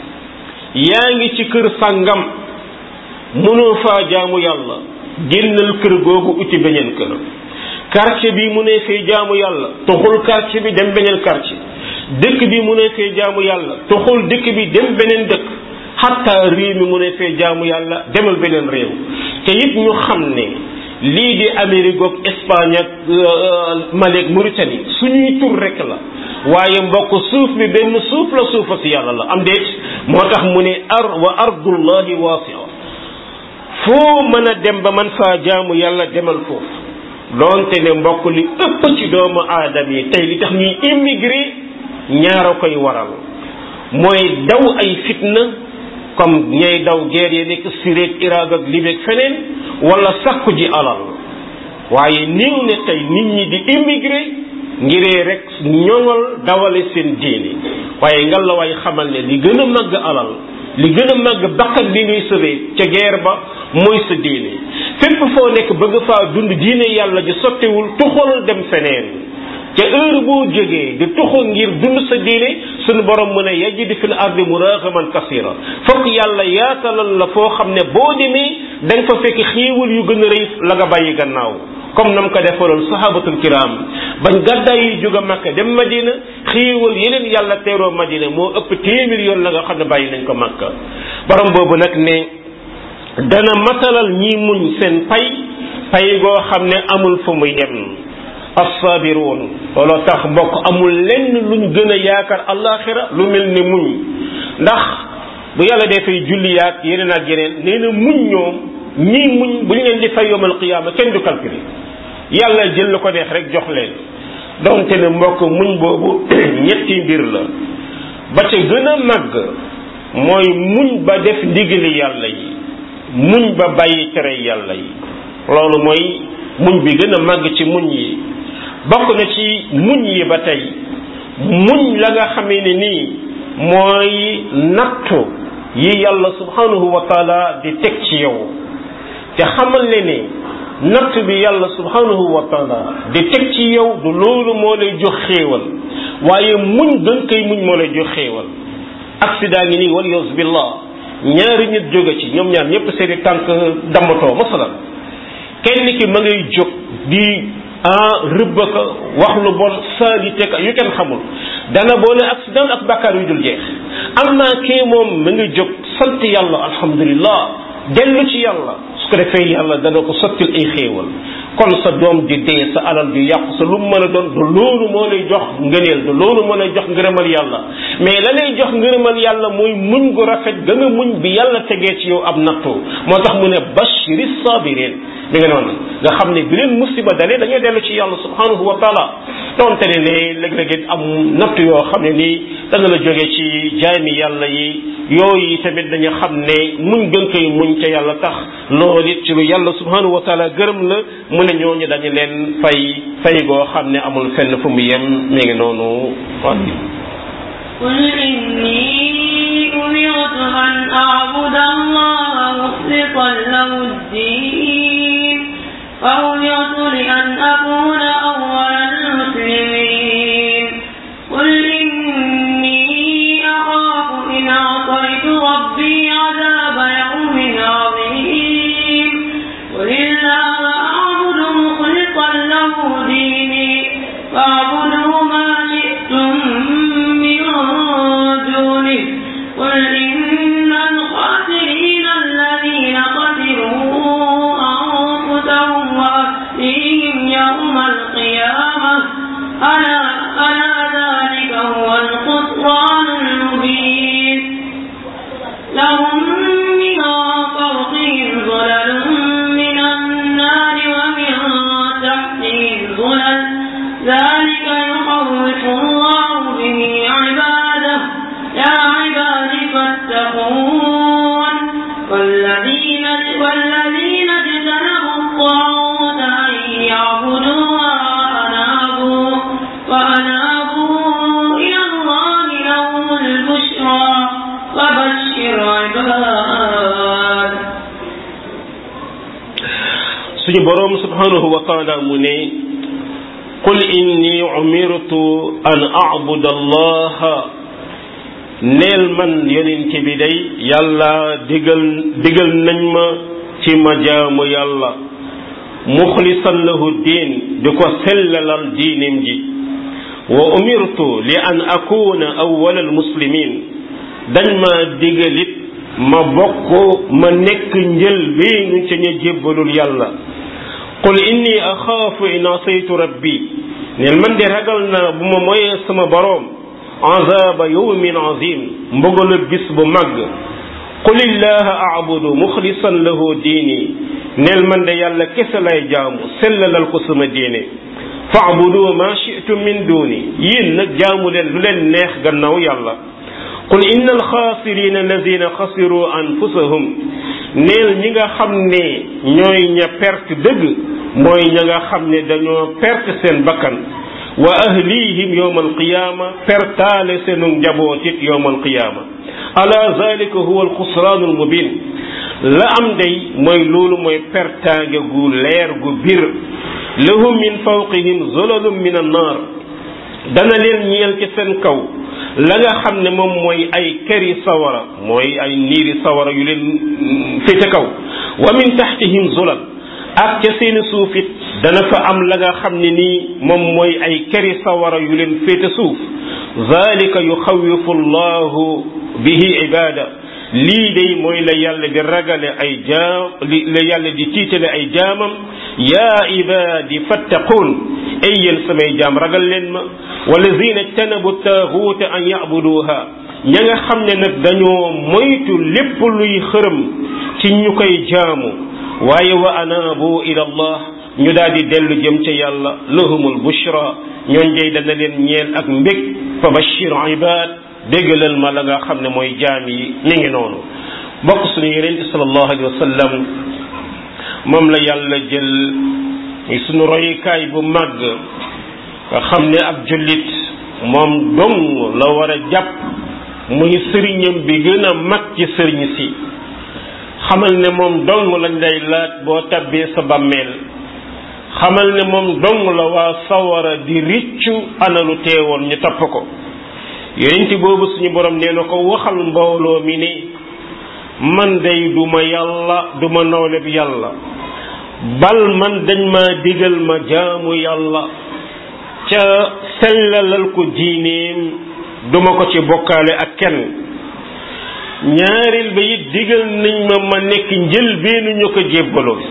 yaa ngi ci kër sàngam mënoo faa jaamu yàlla génnal kër googu uti beneen kër quartier bi mu ne fee jaamu yàlla toxul quartier bi dem beneen quartier dëkk bi mu ne fee jaamu yàlla toxul dëkk bi dem beneen dëkk xatta réew mi mu ne fee jaamu yàlla demal beneen réew te it ñu xam ne lii di Amérique ak Espagne ak Mali ak Mauritanie suñuy tur rek la waaye mbokk suuf bi benn suuf la suufa si yàlla la am déet moo tax mu ne ar wa ardullahi wasia foo mën a dem ba man faa jaamu yàlla demal foofu doonte ne mbokk li ëpp ci doomu aadama yi tey li tax ñuy immigré ñaara koy waral mooy daw ay fitna comme ñay daw guerre yi nekk Syrie ak Irak ak Libye ak feneen wala sakku ji alal waaye niw ne tey nit ñi di immigré ngiree rek ñoŋal dawale seen diini waaye ngal la waay xamal ne li gën a màgg alal li gën a màgg bakkat bi ngay sëbee ca guerre ba mooy sa diine fépp foo nekk bëgg faa dund diine yàlla ji sottewul tuxal dem feneen ca heure boo jógee di tuxu ngir dund sa diine suñu borom mu ne yajid fil ardi muragaman kasira fokk yàlla yaatalal la foo xam ne boo demee da nga fa fekk xéewal yu gën a rëy la nga bàyyi gannaaw comme nam ko defaloon sahabatul kiram bañ gàddaay yi jóg a makka dem madina xéewal yeneen yàlla teeroo madina moo ëpp téeméer yoon la nga xam ne bàyyi nañ ko makka borom boobu nag ne dana matalal ñi muñ seen pay pay goo xam ne amul fu muy yem assaabiruun looloo tax mbokk amul lenn luñ gën a yaakaar alaxira lu mel ni muñ ndax bu yàlla defee julli yaag yeneen ak yeneen nee na muñ ñoom ñii muñ bu ñu leen di fay yowmal qiyaama kenn du calculer yàlla jël la ko neex rek jox leen donte ne mbokk muñ boobu ñetti mbir la ba ca gën a màgg mooy muñ ba def ndigali yàlla yi muñ ba bàyyi tere yàlla yi loolu mooy muñ bi gën a màgg ci muñ yi bokk na ci muñ yi ba tey muñ la nga xamee ne nii mooy nattu yi yàlla subhanahu wa taala di teg ci yow te xamal ne ne natt bi yàlla subhanahu wa taala di teg ci yow du loolu moo lay jox xéewal waaye muñ gën koy muñ moo lay jox xéewal accident ngi nii wal yawzu billah ñaari nit jóge ci ñoom ñaar ñëpp seeni tànk dammatoo masalan kenn ki ma ngay jóg di ah rëbba ka wax lu bon salité ka yu kenn xamul dana boole accident ak bàkkaar yu dul jeex am naa kii moom ma ngi jóg sant yàlla alhamdulillah dellu ci yàlla su ko defee yàlla dana ko sottil ay xéewal kon sa doom di dee sa alal di yàqu sa lu mu mën a doon du loolu moo lay jox ngëneel du loolu moo lay jox ngërëmal yàlla mais la lay jox ngërëmal yàlla mooy muñ gu rafet ga nga muñ bi yàlla tegee ci yow ab nattu moo tax mu ne bashiri sabirin mi nga noonu nga xam ne bi leen musiba dalee dañoo dellu ci yàlla subhanahu wa taala donte ne ne léeg-léeg am natt yoo xam ne nii dana la jóge ci jaami yàlla yi yooyu tamit dañu xam ne muñ gën koy muñ ca yàlla tax loolu it ci lu yàlla subhanahu wa taala gërëm la mu ne ñooñu dañu leen fay fay goo xam ne amul fenn fu mu yem mi ngi noonu قل إني أمرت أن أعبد الله مخلصا له الدين فأمرت لأن أكون أول المسلمين قل إني أخاف إن عصيت ربي عذاب يوم عظيم قل الله أعبد مخلصا له ديني فاعبده ما شئتم من دونه قل إن الخاسرين الذين خسروا أنفسهم وأهليهم يوم القيامة ألا ألا ذلك هو الخسران المبين لهم من فوقهم ظلل من النار ومن تحتهم ظلل ذلك يخوف الله به عباده يا عباد فاتقون والذين والذين اجتنبوا الطاغوت أن يعبدوها وأنابوا وأنابوا إلى الله لهم البشرى فبشر عباد suñu boroom subhanahu wa taala mu ne qul inni umirtu an abuda allaha neel man yonent bi day yàlla digal digal nañ ma ci ma jaamu yàlla muxlisan lahu diin di ko sellalal diinim ji wa umirtu li an akuna awwal al muslimin dañ ma digalit ma bokk ma nekk njël bi ñu ca ña jébbalul yàlla qul inni axaafu in asaytu rabbi neen man de ragal naa bu ma moyee sama boroom azaba yawmin azim mbugalu bis bu màgg qul illaha abudu muxlisan lahu diini neel man de yàlla kese lay jaamu sellalal ko sama diine faabudu ma shi'tum min duni yéen nag jaamu leen lu leen neex gannaaw yàlla qul inna alxaasirina alladina xasiru anfusahum neel ñi nga xam ne ñooy ña perte dëgg mooy ña nga xam ne dañoo perte seen bakkan wa ahlihim yowma alqiyama pertaale seenu njaboot it yowma alqiyama ala zalika huwa alxusraanu almubin la am day mooy loolu mooy pertaange gu leer gu bir lahum min fawqihim zulalum min annar dana leen ñeel ci seen kaw la nga xam ne moom mooy ay këri sawara mooy ay niiri sawara yu leen féete kaw wa min taxtihim zulal ak ca seeni suuf it dana fa am la nga xam ne nii moom mooy ay këri sawara yu leen féete suuf zalika yuxawifu llahu bihi ibada lii day mooy la yàlla di ragale ay jaam li la yàlla di tiitale ay jaamam yaa ibadi fattaqun ay yéen samay jaam ragal leen ma walladina ijtanabu taaxuuta an yabuduha ña nga xam ne nag dañoo moytu lépp luy xërëm ci ñu koy jaamu waaye wa anaabu ila allah ñu daal di dellu jëm ca yàlla lahumul bushra ñooñ day dana leen ñeel ak mbég fa bashir ibad déggalal ma la nga xam ne mooy jaam yi mi ngi noonu bokk suñu yeneen bi sallallahu alayhi wa sallam moom la yàlla jël muy suñu royukaay bu màgg nga xam ne ab jullit moom dong la war a jàpp muy sëriñam bi gën a mag ci sëriñ si xamal ne moom dong lañ lay laaj boo tabbee sa bàmmeel xamal ne moom dong la waa sawara di riccu analu teewoon ñu topp ko yonent boobu suñu borom nee na ko waxal mbooloo mi ne man day duma yàlla duma nawleb yàlla bal man dañ ma digal ma jaamu yàlla ca sellalal ko diineem duma ko ci bokkaale ak kenn ñaareel ba it digal nañ ma ma nekk njël beenu ñu ko jébbalool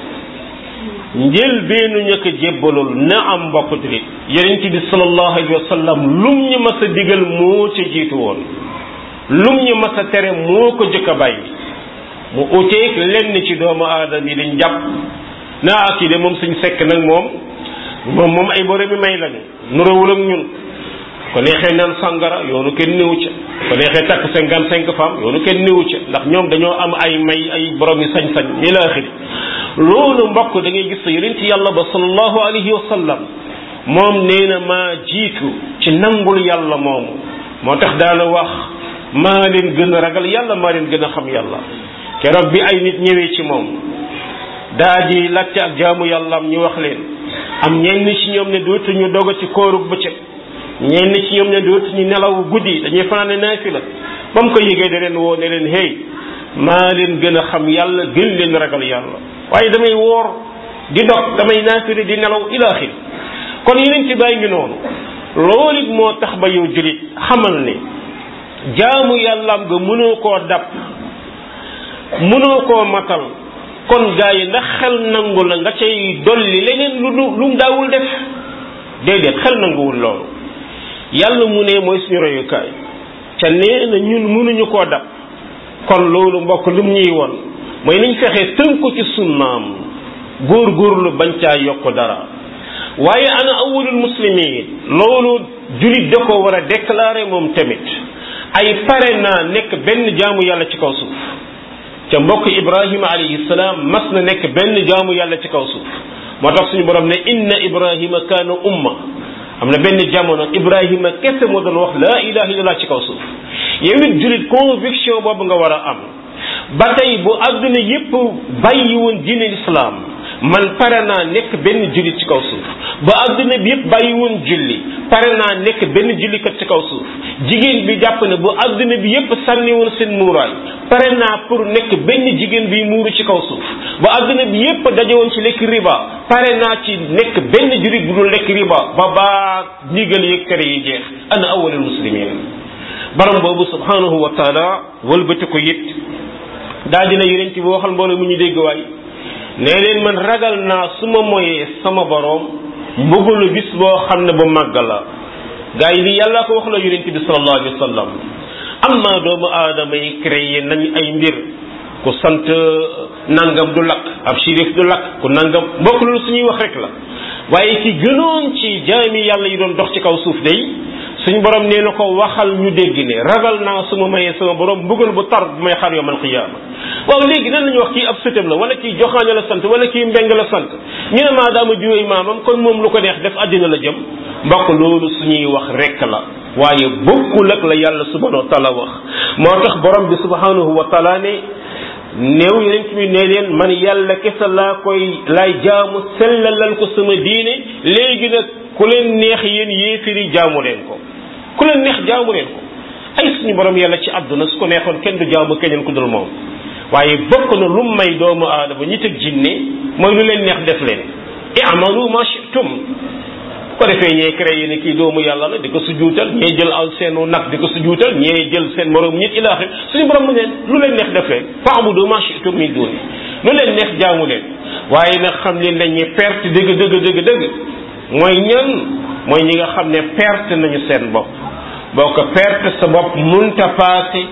njël beenu ñu ko jébbalool na am mbokk julit yonent bi sallallahu alayhi wa sallam lum ñu mas a digal moo ca jiitu woon lum ñu mas a tere moo ko jëkk a bàyyi mu uteeg lenn ci doomu aadama yi dañ jàpp naa ak yi de moom suñ sekk nag moom moom moom ay borom mi may lañu nurawul ak ñun ko neexee naan sàngara yoonu kenn néewu ca ko neexee takk cinquante cinq femmes yoonu kenn néewu ca ndax ñoom dañoo am ay may ay borom yi sañ-sañ ila axiri loolu mbokk da ngay gis sa yonent yàlla ba sallallahu alayhi wa sallam moom nee na maa jiitu ci nangul yàlla moomu moo tax daana wax maa leen gën a ragal yàlla maa leen gën a xam yàlla keroog bi ay nit ñëwee ci moom daa di laajte ak jaamu yàlla am ñu wax leen am ñenn ci ñoom ne dootuñu doga ci koorug bëccëg ñenn ci ñoom ne dootuñu nelaw guddi dañuy fanaane naafila ba mu ko yëgee da leen woo ne leen hey maa leen gën a xam yàlla gën leen ragal yàlla waaye damay woor di dog damay naafila di nelaw ilaaxir kon yeneen ci bàyyi ngi noonu loolu it moo tax ba yow julit xamal ne jaamu yàllaam nga mënoo koo dab mënoo koo matal kon gaa yi ndax xel nangu la nga cay dolli leneen lu lu mu daawul def déedéet xel nanguwul loolu yàlla mu ne mooy suñu royukaay ca nee na ñun mënuñu koo dab kon loolu mbokk lu mu ñuy won mooy nañ fexe tënku ci sunnaam góor-góorlu bañ caa yokk dara waaye ana awwalul muslimin loolu julit da ko war a déclarer moom tamit ay pare naa nekk benn jaamu yàlla ci kaw suuf ca mbokk ibrahima alayhi salaam mas na nekk benn jaamu yàlla ci kaw suuf moo tax suñu borom ne inna ibrahima kaana umma am na benn jamono ibrahima kese moo doon wax laa ilaha illallah ci kaw suuf yow it julit conviction boobu nga war a am ba tey bu àdduna yépp bàyyi woon diine lislaam man pare naa nekk benn jullit ci kaw suuf ba adduna bi yëpp bàyyi woon julli pare naa nekk benn jullikat ci kaw suuf jigéen bi jàpp ne bu adduna bi yëpp sànni woon seen muuraay pare naa pour nekk benn jigéen bi muuru ci kaw suuf ba adduna bi yëpp daje woon ci lekk riba pare naa ci nekk benn jullit bu dul lekk riba ba baa ndigal yeeg tere yi jeex ana awalul muslimin borom boobu subhanahu wa taala wëlbati ko it daa dina yeneen ci bi waxal mbooloo mu ñu dégg waay nee leen man ragal naa su ma moyee sama boroom mbugalu bis boo xam ne bu màgg la gars yi li yàlla ko wax la yonent bi sallallahu alayhi wa sallam am naa doomu aadama yi créé nañ ay mbir ku sant nangam du lakk ab shérif du lakk ku nangam mbokk loolu suñuy wax rek la waaye ki gënoon ci jaami yàlla yi doon dox ci kaw suuf day suñu borom nee na ko waxal ñu dégg ne ragal naa su ma mayee sama borom mbugal bu tar bu may xaar yawmal qiyaama waaw léegi nan la ñuy wax kii ab sëtam la wala kii joxaaña la sant wala kii mbeng la sant ñu ne maadaama jiwéy maamam kon moom lu ko neex def àddina la jëm mbokk loolu suñuy wax rek la waaye bokkul ak la yàlla subhanahu wa taala wax moo tax borom bi subhanahu wa taala ne néew yonent bi ne leen man yàlla kese laa koy laay jaamu sellalal ko sama diine léegi nag ku leen neex yéen yéefiri jaamu leen ko ku leen neex jaamu leen ko ay suñu borom yàlla ci àdduna su ko neexoon kenn du jaamu keneen ku dul moom waaye bokk na lu may doomu aadama ñi teg jinne mooy lu leen neex def leen i'malu ma shi'tum ko defee ñee créé ne kii doomu yàlla la di ko sujuutal ñee jël al seenu nag di ko sujuutal ñee jël seen morom nit ilaaxir suñu borom mu leen lu leen neex def leen fa'budu ma shi'tum min duni lu leen neex jaamu leen waaye nag xam leen dañuy perte dëgg dëgg dëgg dëgg mooy ñan mooy ñi nga xam ne perte nañu seen bopp boo ko perte sa bopp munta paase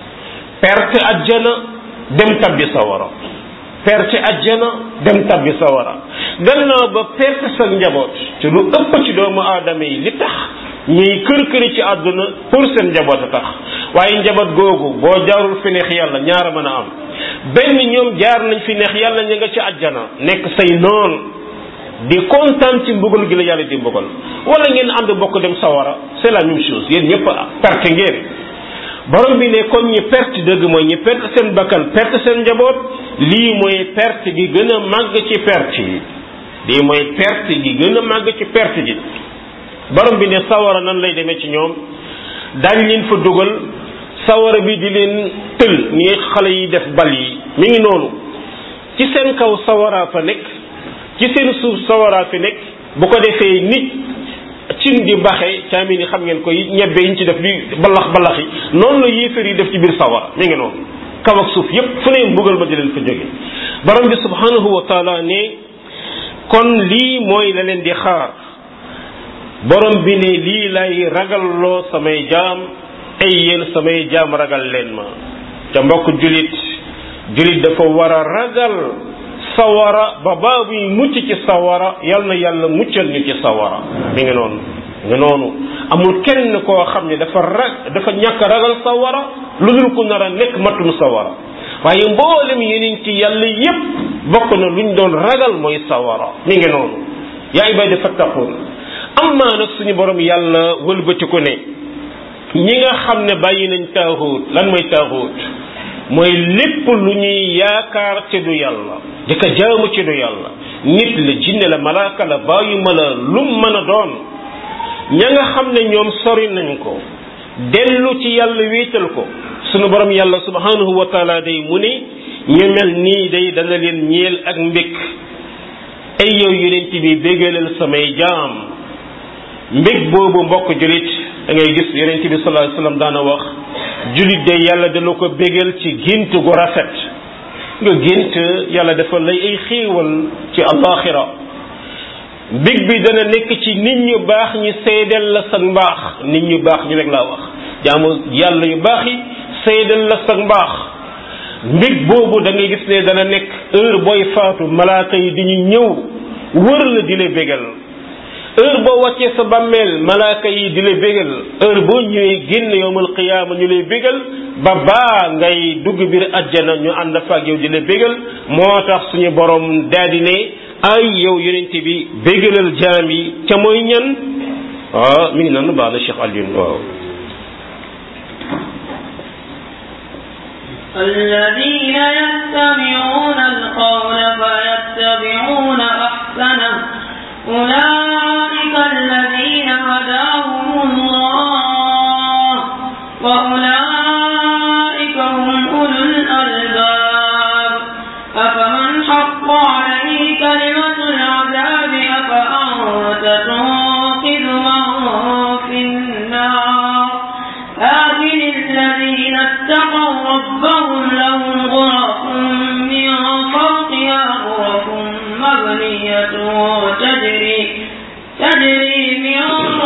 perte ajjana dem tabbi sawara perte ajjana dem tabbi sawara gannaaw ba perte sa njaboot te lu ëpp ci doomu aadama yi li tax ñuy kër këri ci àdduna pour seen njaboot a tax waaye njaboot googu boo jaarul fi neex yàlla ñaara mën a am benn ñoom jaar nañ fi neex yàlla ña nga ci ajjana nekk say noon di kontaan ci mbugal gi la yàlla di mbugal wala ngeen ànd bokk dem sawara c'est la même chose yéen ñëpp perte ngeen borom bi ne kon ñi perte dëgg mooy ñi perte seen bakkan perte seen njaboot lii mooy perte gi gën a màgg ci perte yi lii mooy perte gi gën a màgg ci perte gi borom bi ne sawara nan lay demee ci ñoom daañ leen fa dugal sawara bi di leen tël ni xale yi def bal yi mi ngi noonu ci seen kaw sawara fa nekk ci seen suuf sawaraa fi nekk bu ko defee nit cin di baxe caami ni xam ngeen ko ñebbe yi ñu ci def di balax balax yi noonu la yéefar yi def ci biir sawara mi ngi noonu kaw ak suuf yépp fu ne mbugal ma di leen fa jóge borom bi subhanahu wa taala ne kon lii mooy la leen di xaar borom bi ne lii lay ragalloo samay jaam ay yéen samay jaam ragal leen ma ca mbokk julit julit dafa war a ragal sawara ba baa buy mucc ci sawara yal na yàlla muccal ñu ci sawara mi ngi noonu nga noonu amul kenn koo xam ne dafa rag dafa ñàkk ragal sawara lu dul ku nar a nekk matum sawara waaye mboolem yeneen ci yàlla yépp bokk na luñ doon ragal mooy sawara mi ngi noonu yaa ibadi fattaqun amma nag suñu borom yàlla wëlbatiku ne ñi nga xam ne bàyyi nañ taaxuut lan mooy taaxuut mooy lépp lu ñuy yaakaar ci du yàlla di ko jaamu ci du yàlla nit la jinne la malaaka la bàyyi ma la lum mën a doon ña nga xam ne ñoom sori nañ ko dellu ci yàlla wéetal ko sunu borom yàlla subhanahu wa taala day mu ne ñu mel nii day dana leen ñeel ak mbég ay yow yonent bi bégalal samay jaam mbég boobu mbokk julit da ngay gis yonent bi sallallahu alayhi wasallam daana wax julit day yàlla dana ko bégal ci gént gu rafet nga gént yàlla dafa lay ay xéewal ci alaxira mbég bi dana nekk ci nit ñu baax ñi seedeel la sa mbaax nit ñu baax ñi rek laa wax jaamu yàlla yu baax yi seedeel la sa mbaax mbég boobu da ngay gis ne dana nekk heure booy faatu malaaka yi di ñu ñëw wër la di la bégal heure boo wàccee sa bàmmeel malaaka yi di la bégal heure boo ñëwee génn yowmal qiyaama ñu lay bégal ba baa ngay dugg biir ajjana ñu ànd fa ak yow di la bégal moo tax suñu borom daldi ne ay yow yonent bi bégalal jaam yi ca mooy ñan waaw mi ngi naan baax na Cheikh Alioune waaw الذين يستمعون القول فيتبعون أحسنه أولئك الذين هداهم الله وأولئك هم أولو الألباب أفمن حق عليه كلمة العذاب أفأنت تنقذ من في النار لكن الذين اتقوا ربهم لهم غرف من فوقها غرف مبنية تجري تجري من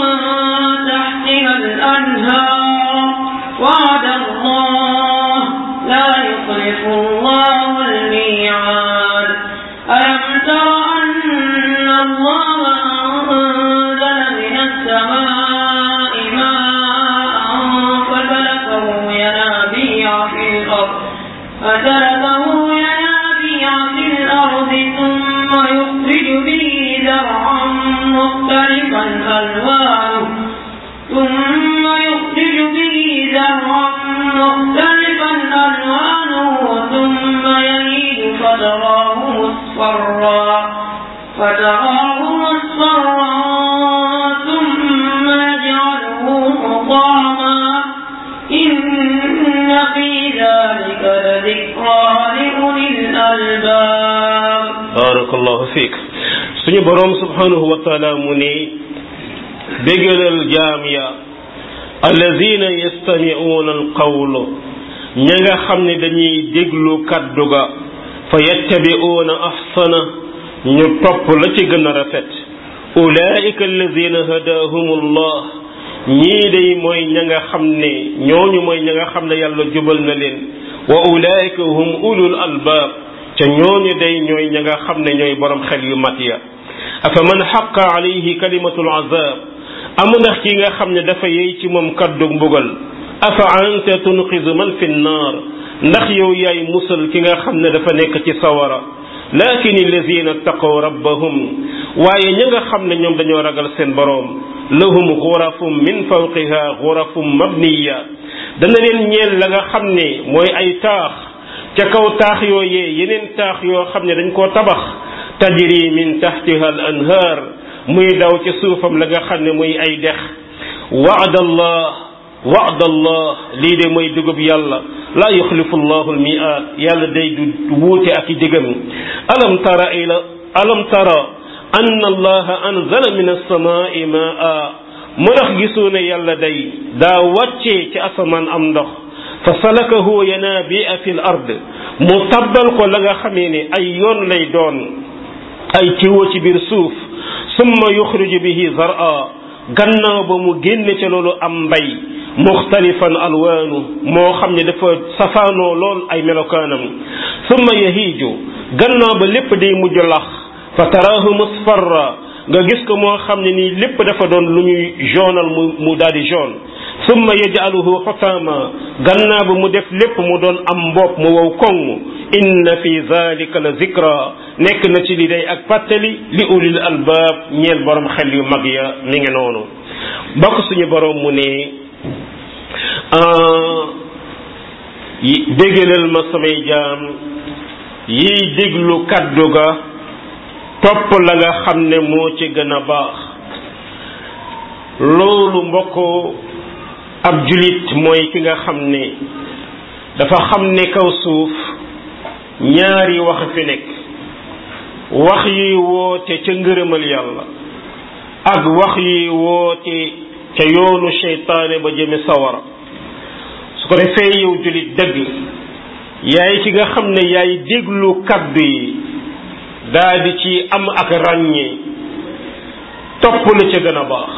تحتها الأنهار وعد الله لا يخلف الله الميعاد ألم تر أن الله أنزل من السماء ماء فسلكه ينابيع في الأرض فسلكه ينابيع في الأرض ثم يخرج به زرعا مختلفا ألوانه ثم يخرج به زرعا مختلفا ألوانه ثم يهيج فتراه مصفرا فتراه مصفرا ثم يجعله حطاما إن في ذلك لذكرى لأولي الألباب barakallahu fiik suñu borom subhanahu wa taala mu ne bégalal jaam ya allazina yastami'una alqawlu ña nga xam ne dañuy déglu kaddu ga fa yattabi'una ahsana ñu topp la ci gën a rafet ulaika allazina hadahumullah ñii day mooy ña nga xam ne ñooñu mooy ña nga xam ne yàlla jubal na leen wa ulaika hum ulul albaab ca ñooñu day ñooy ña nga xam ne ñooy borom xel yu mat ya afa man xaqa alayhi kalimatul azab amu ndax ki nga xam ne dafa yey ci moom kaddu mbugal afa anta tunqizu man fi nnaar ndax yow yaay musal ki nga xam ne dafa nekk ci sawara lakin allazina taqaw rabbahum waaye ña nga xam ne ñoom dañoo ragal seen boroom lahum xurafum min fawqiha xurafum mabniya dana leen ñeel la nga xam ne mooy ay taax ca kaw taax yooyee yeneen taax yoo xam ne dañ koo tabax tajri min tahtiha al anhaar muy daw ci suufam la nga xam ne muy ay dex waada allah waada allah lii de mooy dugub yàlla laa yuxlifu allahu almiaat yàlla day du wuute ak i digam alam tara ila alam tara anna allaha anzala min alsamaai maa mu ndax gisoo ne yàlla day daa wàccee ci asamaan am ndox fa salakahu yanabia fi l ard mu tabbal ko la nga xamee ne ay yoon lay doon ay tiwo ci biir suuf summa yuxriju bihi zara gannaaw ba mu génne ca loolu am mbay muxtalifan alwaanu moo xam ne dafa safaanoo lool ay melokaanam summa yahiiju gannaaw ba lépp day mujj lax fa taraahu musfarra nga gis ko moo xam ne nii lépp dafa doon lu ñuy jaunal mu mu daal di jaune summa yajaluhu xutaama gannaaw ba mu def lépp mu doon am mbopp mu wow koŋ inna fi zalika la zikra nekk na ci li day ak fàttali li ulil albaab ñeel borom xel yu mag ya mi ngi noonu bokk suñu borom mu ne déggalal ma samay jaam yiy déglu kaddu ga topp la nga xam ne moo ci gën a baax loolu mbokk ab julit mooy ki nga xam ne dafa xam ne kaw suuf ñaari wax fi nekk wax yi woote ca ngërëmal yàlla ak wax yi woote ca yoonu seytaane ba jëme sawara su ko defee yow julit dëgg yaay ki nga xam ne yaay déglu kaddu yi daa di ci am ak ràññee topp la ca gën a baax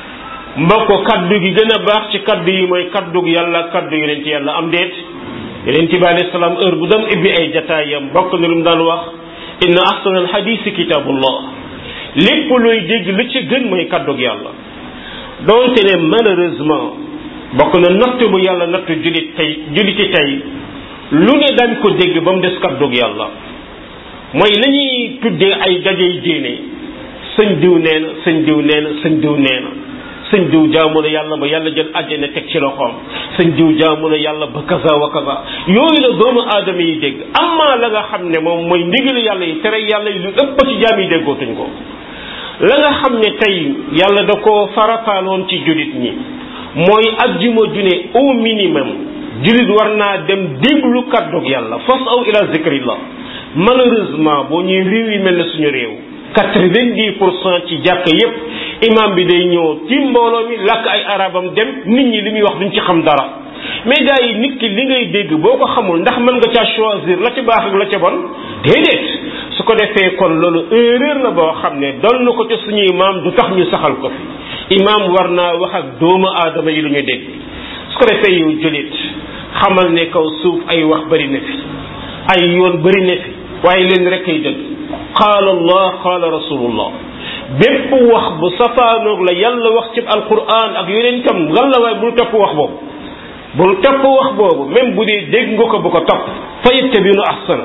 mbokk kaddu gi gën a baax ci kaddu yi mooy kaddu yàlla kaddu yonent yàlla am déet yonent bi alayhi salaam heure bu dem ibbi ay jataayam bokk na lu mu daan wax inna ahsana alhadisi kitabullah lépp luy dégg lu ci gën mooy kaddu yàlla doonte ne malheureusement bokk na natt bu yàlla nattu julit tey juliti tey lu ne dañ ko dégg ba mu des kaddu yàlla mooy la ñuy tuddee ay dajey diine sëñ diw nee na sëñ diw nee na sëñ diw nee na sëñ diw jaamu na yàlla ba yàlla jël àjjana teg ci loxoom sëñ diw jaamu na yàlla ba kaza wa kaza yooyu la doomu aadama yi dégg amaa la nga xam ne moom mooy ndigalu yàlla yi tere yàlla yi lu ëpp ci jaam yi déggootuñ ko la nga xam ne tey yàlla da ko farataaloon ci jullit ñi mooy ajjuma ju ne au minimum jullit war naa dem déglu kàddug yàlla fas aw ila zikrillah malheureusement boo ñuy réew yi mel ne suñu réew quatre-vingt-dix pour cent ci jàkk yépp imam bi day ñëw ci mbooloo mi làkk ay arabam dem nit ñi li muy wax duñ ci xam dara mais gars yi nit ki li ngay dégg boo ko xamul ndax mën nga caa choisir la ca baax ak la ca bon déedéet su ko defee kon loolu erreur la boo xam ne doon na ko ci suñu imam du tax ñu saxal ko fi imam war naa wax ak doomu aadama yi lu ñu dégg su ko defee yow jullit xamal ne kaw suuf ay wax bari na fi ay yoon bari na fi waaye leen rek ay dëgg qaala allah qaala rasulullah bépp wax bu safaanoog la yàlla wax ci alquran ak yeneen tam lan la waaye bul topp wax boobu bul topp wax boobu même bu dee dégg nga ko bu ko topp fa yattabinu ahsana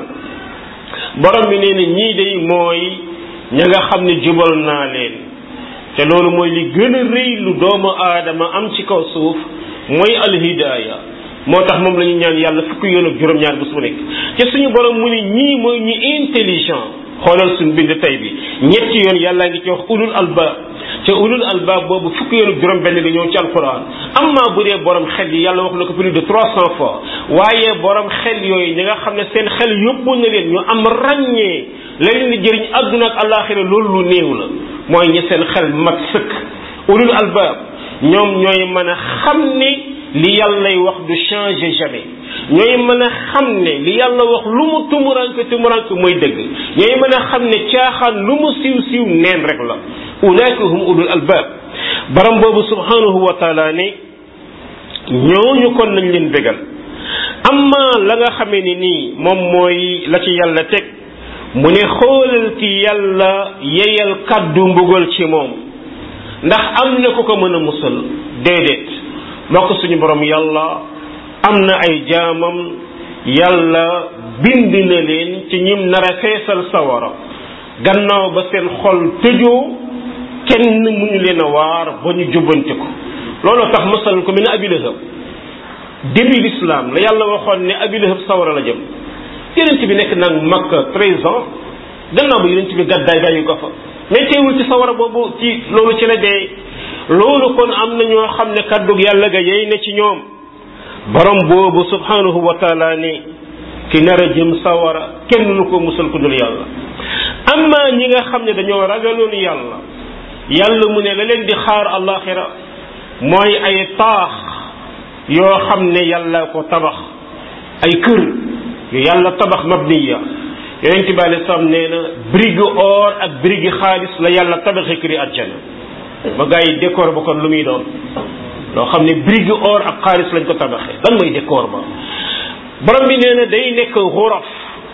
borom bi nee na ñii day mooy ña nga xam ne jubal naa leen te loolu mooy li gën a rëy lu doomu aadama am ci kaw suuf mooy alhidaaya moo tax moom la ñu ñaan yàlla fukki yoon ak juróom-ñaar bés bu nekk te suñu borom mu ne ñii mooy ñi intelligent xoolal suñu bind tey bi ñetti yoon yàllaa ngi ci wax ulul albaab te ulul albaab boobu fukki yoon ak juróom benn nga ñëw ci alquran amma bu dee borom xel yi yàlla wax na ko plus de trois cent fois waaye borom xel yooyu ñi nga xam ne seen xel yóbbu na leen ñu am ràññee la leen di jëriñ àdduna ak alaxira loolu lu néew la mooy ñi seen xel mat sëkk ulul albaab ñoom ñooy mën a xam ne li yàllay wax du changer jamais ñooy mën a xam ne li yàlla wax lu mu tumuranke tumuranke mooy dëgg ñooy mën a xam ne caaxaan lu mu siiw siiw neen rek la ulaika hum ulul albab baram boobu subhanahu wa taala ne ñooñu kon nañ leen bégal amma la nga xamee ni nii moom mooy la ci yàlla teg mu ne xoolal ki yàlla yeyal kàddu mbugal ci moom ndax am na ku ko mën a musal déedéet mbokk suñu borom yàlla am na ay jaamam yàlla bind na leen ci ñim nar a feesal sawara gannaaw ba seen xol tëjoo kenn mënu leen a waar ba ñu jubbante ko looloo tax masal ko mel ne abi lahab début l'islam la yàlla waxoon ne abi lahab sawara la jëm yonent bi nekk nag makka treize ans gannaaw ba yonent bi gàddaay bàyyi ko fa mais teewul ci sawara boobu ci loolu ci la dee loolu kon am na ñoo xam ne kàddug yàlla ga yey na ci ñoom borom boobu subhanahu wa taala ni ki nar a jëm sawara kenn lu ko musal ku dul yàlla amma ñi nga xam ne dañoo ragaloon yàlla yàlla mu ne la leen di xaar alaxira mooy ay taax yoo xam ne yàlla ko tabax ay kër yu yàlla tabax mabniya yonent bi alei salaam nee na brigue or ak brigue xaalis la yàlla tabaxee këri àjjana ba gars yi décor ba kon lu muy doon loo xam ne brigue or ak xaalis lañ ko tabaxee lan mooy décor ba borom bi nee na day nekk xuraf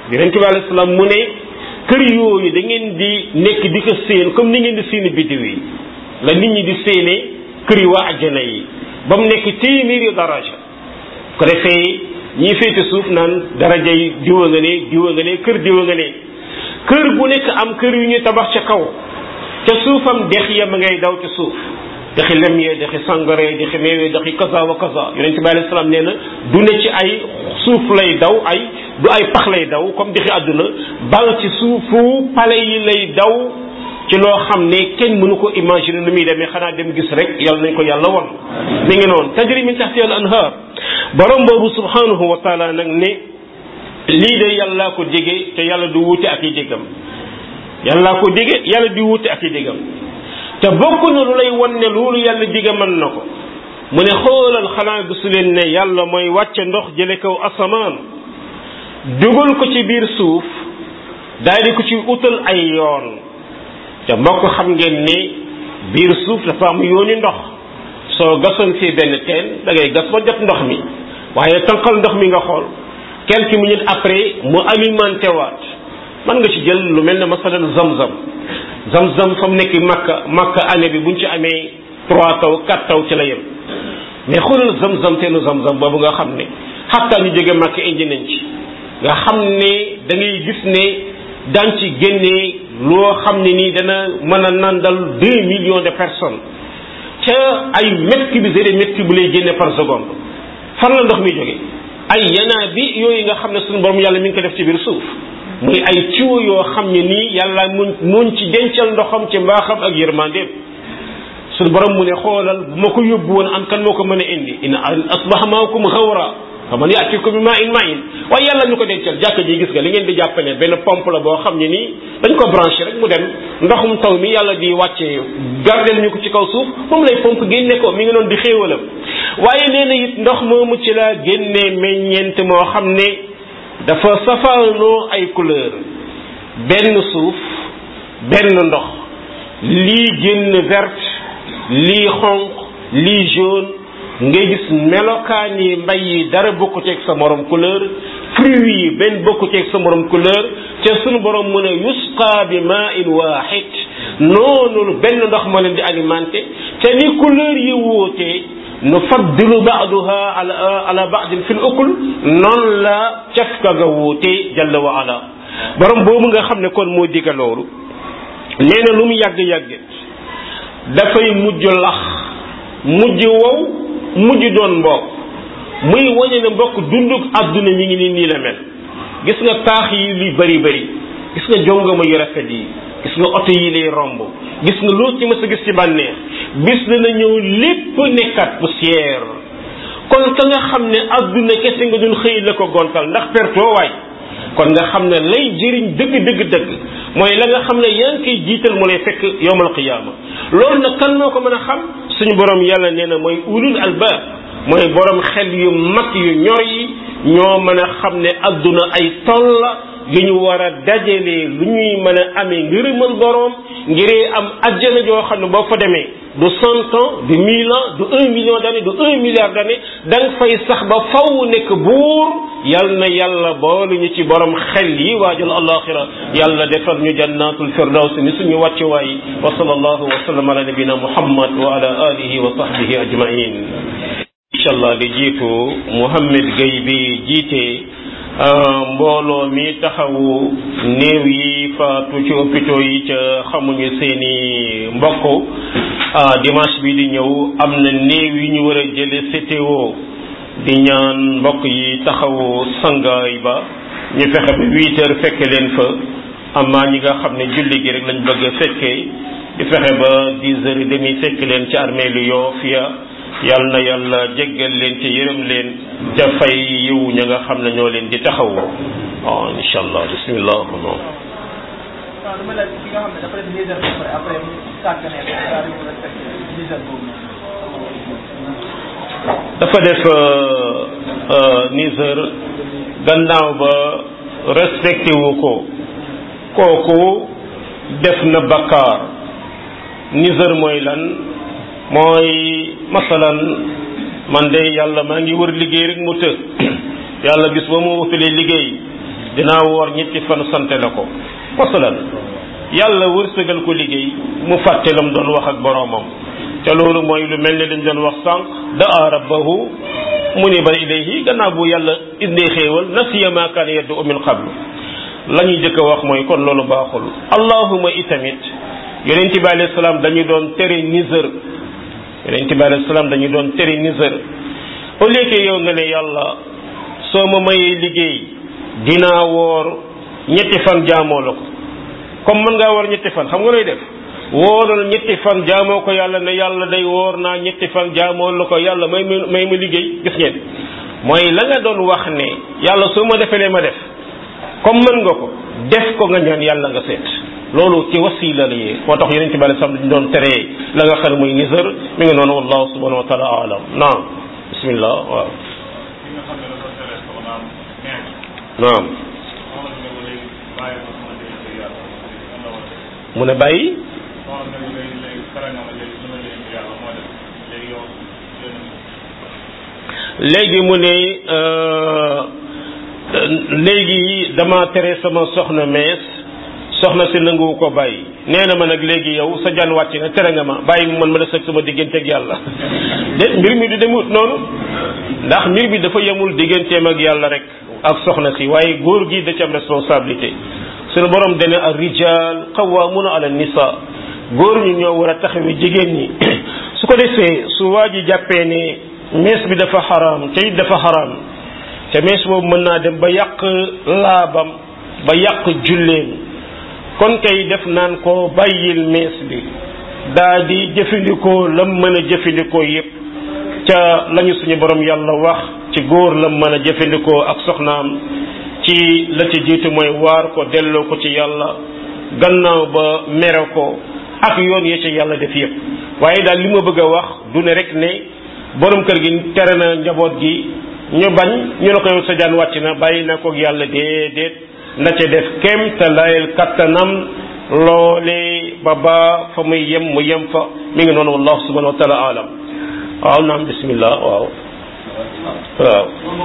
yonent bi alayhi salaam mu ne kër yooyu da ngeen di nekk di ko séen comme ni ngeen di séeni biddiw yi la nit ñi di séenee kër yi waa ajjana yi ba mu nekk téeméeri daraja ko defee ñii féete suuf naan daraja yi diwa nga ne diwa nga ne kër diwa nga ne kër gu nekk am kër yu ñu tabax ca kaw ca suufam dex ya ma ngay daw ca suuf dexi lem yee dexi sangare dexi meewee dexi kaza wa kaza yonent bi alayhi salaam nee na du ne ci ay suuf lay daw ay du ay pax lay daw comme dexi àdduna bal ci suufu pale yi lay daw ci loo xam ne kenn mënu ko imaginer nu muy demee xanaa dem gis rek yàlla nañ ko yàlla won mi ngi noonu tajri min tahtiha al anhar borom boobu subhanahu wa taala nag ne lii de yàllaa ko dige te yàlla du wuute ak i diggam yàllaa ko dige yàlla di wuute ak i diggam te bokk na lu lay wan ne loolu yàlla dige mën na ko mu ne xoolal xanaa gisu leen ne yàlla mooy wàcce ndox jële kaw asamaan dugal ko ci biir suuf daal di ko ci utal ay yoon te mbokk xam ngeen ni biir suuf dafa am yooni ndox soo gasoon fii benn teen da ngay gas ba jot ndox mi waaye tànqal ndox mi nga xool quelques minutes après mu alimenté waat mën nga ci jël lu mel ne masalan zam-zam zam-zam fa mu nekk makka makka année bi buñ ci amee trois taw quatre taw ci la yem mais xoolal zam-zam teenu zam-zam boobu nga xam ne xattaa ñu jóge makka indi nañ ci nga xam ne da ngay gis ne daan ci génnee loo xam ne nii dana mën a nandal deux millions de personnes ca ay mètres cubes et mètres cubes lay génne par seconde fan la ndox mi jóge ay yanaa bi yooyu nga xam ne suñu borom yàlla mi ngi ko def ci biir suuf muy ay ciwo yoo xam ne nii yàlla muñ muñ ci dencal ndoxam ci mbaaxam ak yërmandeem suñu borom mu ne xoolal bu ma ko yóbbu woon an kan moo ko mën a indi in asbaha maakum xawra fa man yaatikum bi maa in maa in waaye yàlla ñu ko dencal jàkka ji gis nga li ngeen di jàpp ne benn pompe la boo xam ne nii dañ ko branché rek mu dem ndoxum taw mi yàlla di wàccee gardel ñu ko ci kaw suuf moom lay pompe génne ko mi ngi noonu di xéewalam waaye nee na it ndox moomu ci la génnee meññeent moo xam ne dafa safaanoo ay couleur benn suuf benn ndox lii génn verte lii xonq lii jaune ngay gis melokaan yi mbay yi dara bokku ceeg sa morom couleur fruits yi benn bokku ceeg sa morom couleur te sunu borom mu ne yusqa bi maa in waaxid noonu benn ndox ma leen di alimenté te ni couleur yi wuutee nu faddilu baaduha ala ala baadin fil ukul noonu la cafka ga wuute jalla wa ala borom boobu nga xam ne kon moo diga loolu nee na lu mu yàgg-yàgg dafay mujj lax mujj wow mujj doon mbokk muy wañe ne mbokk dunduk àdduna mi ngi nii nii la mel gis nga taax yi li bari bari gis nga jongama yu rafet yi gis nga oto yi lay romb gis nga loo ci mës a gis ci bànneex bis dana ñëw lépp nekkat poussière kon ka nga xam ne àdduna kese nga doon xëy la ko gontal ndax pertoo waay kon nga xam ne lay jëriñ dëgg dëgg dëgg mooy la nga xam ne yaa ngi koy jiital mu lay fekk yowmal qiyaama loolu nag kan moo ko mën a xam suñu borom yàlla nee na mooy ulul albaab mooy borom xel yu mag yu ñor yi ñoo mën a xam ne àdduna ay toll la yu ñu war a dajalee lu ñuy mën a amee ngërëmal borom ngiree am ajjana joo xam ne boo fa demee du cent ans du mille ans du un million d'années du un milliard d'années da nga fay sax ba faw nekk buur yal na yàlla boolu ñu ci borom xel yi waajal alaxira yàlla defal ñu jannatul firdaws ni suñu wàcce waay wa sallallahu wa sallam ala nabina muhammad wa ala alihi wa sahbihi ajmain incha allah di jiitu Mouhamed Gueye bi jiite mbooloo mi taxawu néew yi faatu ci hôpitaux yi ca xamuñu seeni mbokk dimanche bi di ñëw am na néew yi ñu war a jële CTO di ñaan mbokk yi taxawu sangaay ba ñu fexe ba huit heures fekke leen fa amaa ñi nga xam ne julli gi rek lañ bëgg a fekkee di fexe ba dix heures et demi fekk leen ci armée lu Yoff ya yal na yàlla jéggal leen te yërëm leen te fay yiw ña nga xam ne ñoo leen di taxaw waaw incha allah bismillah non waaw dama laaj ki nga xam ne dafa def dix heures ba pare après mu sàggane daal di respecté dix heures boobu dafa def niser gannaaw ba respecté wu ko kooku def na bakkaar niser mooy lan mooy masalan man de yàlla maa ngi wër liggéey rek mu të yàlla bis ba mu wutalee liggéey dinaa woor ñetti fan sante la ko masalan yàlla wërsëgal ko liggéey mu fàtte lam doon wax ak boroomam te loolu mooy lu mel ni liñ doon wax sànq daa rabbahu muniba ilayhi gannaaw bu yàlla indee xéewal nasiya ma kaana yaddu min qablu la ñuy jëkk a wax mooy kon loolu baaxul allahuma itamit yonent bi alayhi salaam dañu doon tere nisër yonent bi alayhi salaam dañu doon tere nisër au lieu que yow nga ne yàlla soo ma mayee liggéey dinaa woor ñetti fan jaamoo la ko comme mën ngaa woor ñetti fan xam nga lay def wóoral ñetti fan jaamoo ko yàlla ne yàlla day woor naa ñetti fan jaamoo la ko yàlla may ma may ma liggéey gis ngeen mooy la nga doon wax ne yàlla soo ma defelee ma def comme mën nga ko def ko nga ñaan yàlla nga seet loolu ci wasila la yee moo tax yeneen ci bale sam dañ doon teree la nga xam ne mooy nisër mi ngi noonu wallahu subhanahu wa taala alam naam bismillah waaw naam mu ne bàyyi léegi mu ne léegi dama tere sama soxna mees soxna si nanguwu ko bàyyi nee na ma nag léegi yow sa jan wàcc na tere nga ma bàyyi mu man ma des ak sama digganteeg yàlla déet mbir mi du demut noonu ndax mbir bi dafa yemul digganteem ak yàlla rek ak soxna si waaye góor gi da ci am responsabilité suñu borom dane ar rijal qawwamuna ala nisa góor ñi ñoo war a taxawi jigéen ñi su ko defee su waa ji jàppee ne mees bi dafa xaraam te it dafa xaraam te mees boobu mën naa dem ba yàq laabam ba yàq julleem kon kay def naan ko bàyyil mees bi daa di jëfandikoo lam mën a jëfandikoo yépp ca lañu suñu borom yàlla wax ci góor lam mën a jëfandikoo ak soxnaam ci la ci jiitu mooy waar ko delloo ko ci yàlla gannaaw ba mere ko ak yoon ya ci yàlla def yépp waaye daal li ma bëgg a wax du ne rek ne borom kër gi tere na njaboot gi ñu bañ ñu ne ko yow sa jaan wàcc na bàyyi na ko yàlla déedéet na ca def kem te layel kattanam loole ba ba fa muy yem mu yem fa mi ngi noonu wallahu subhanahu wa taala alam waaw naam bismillah waaw waaw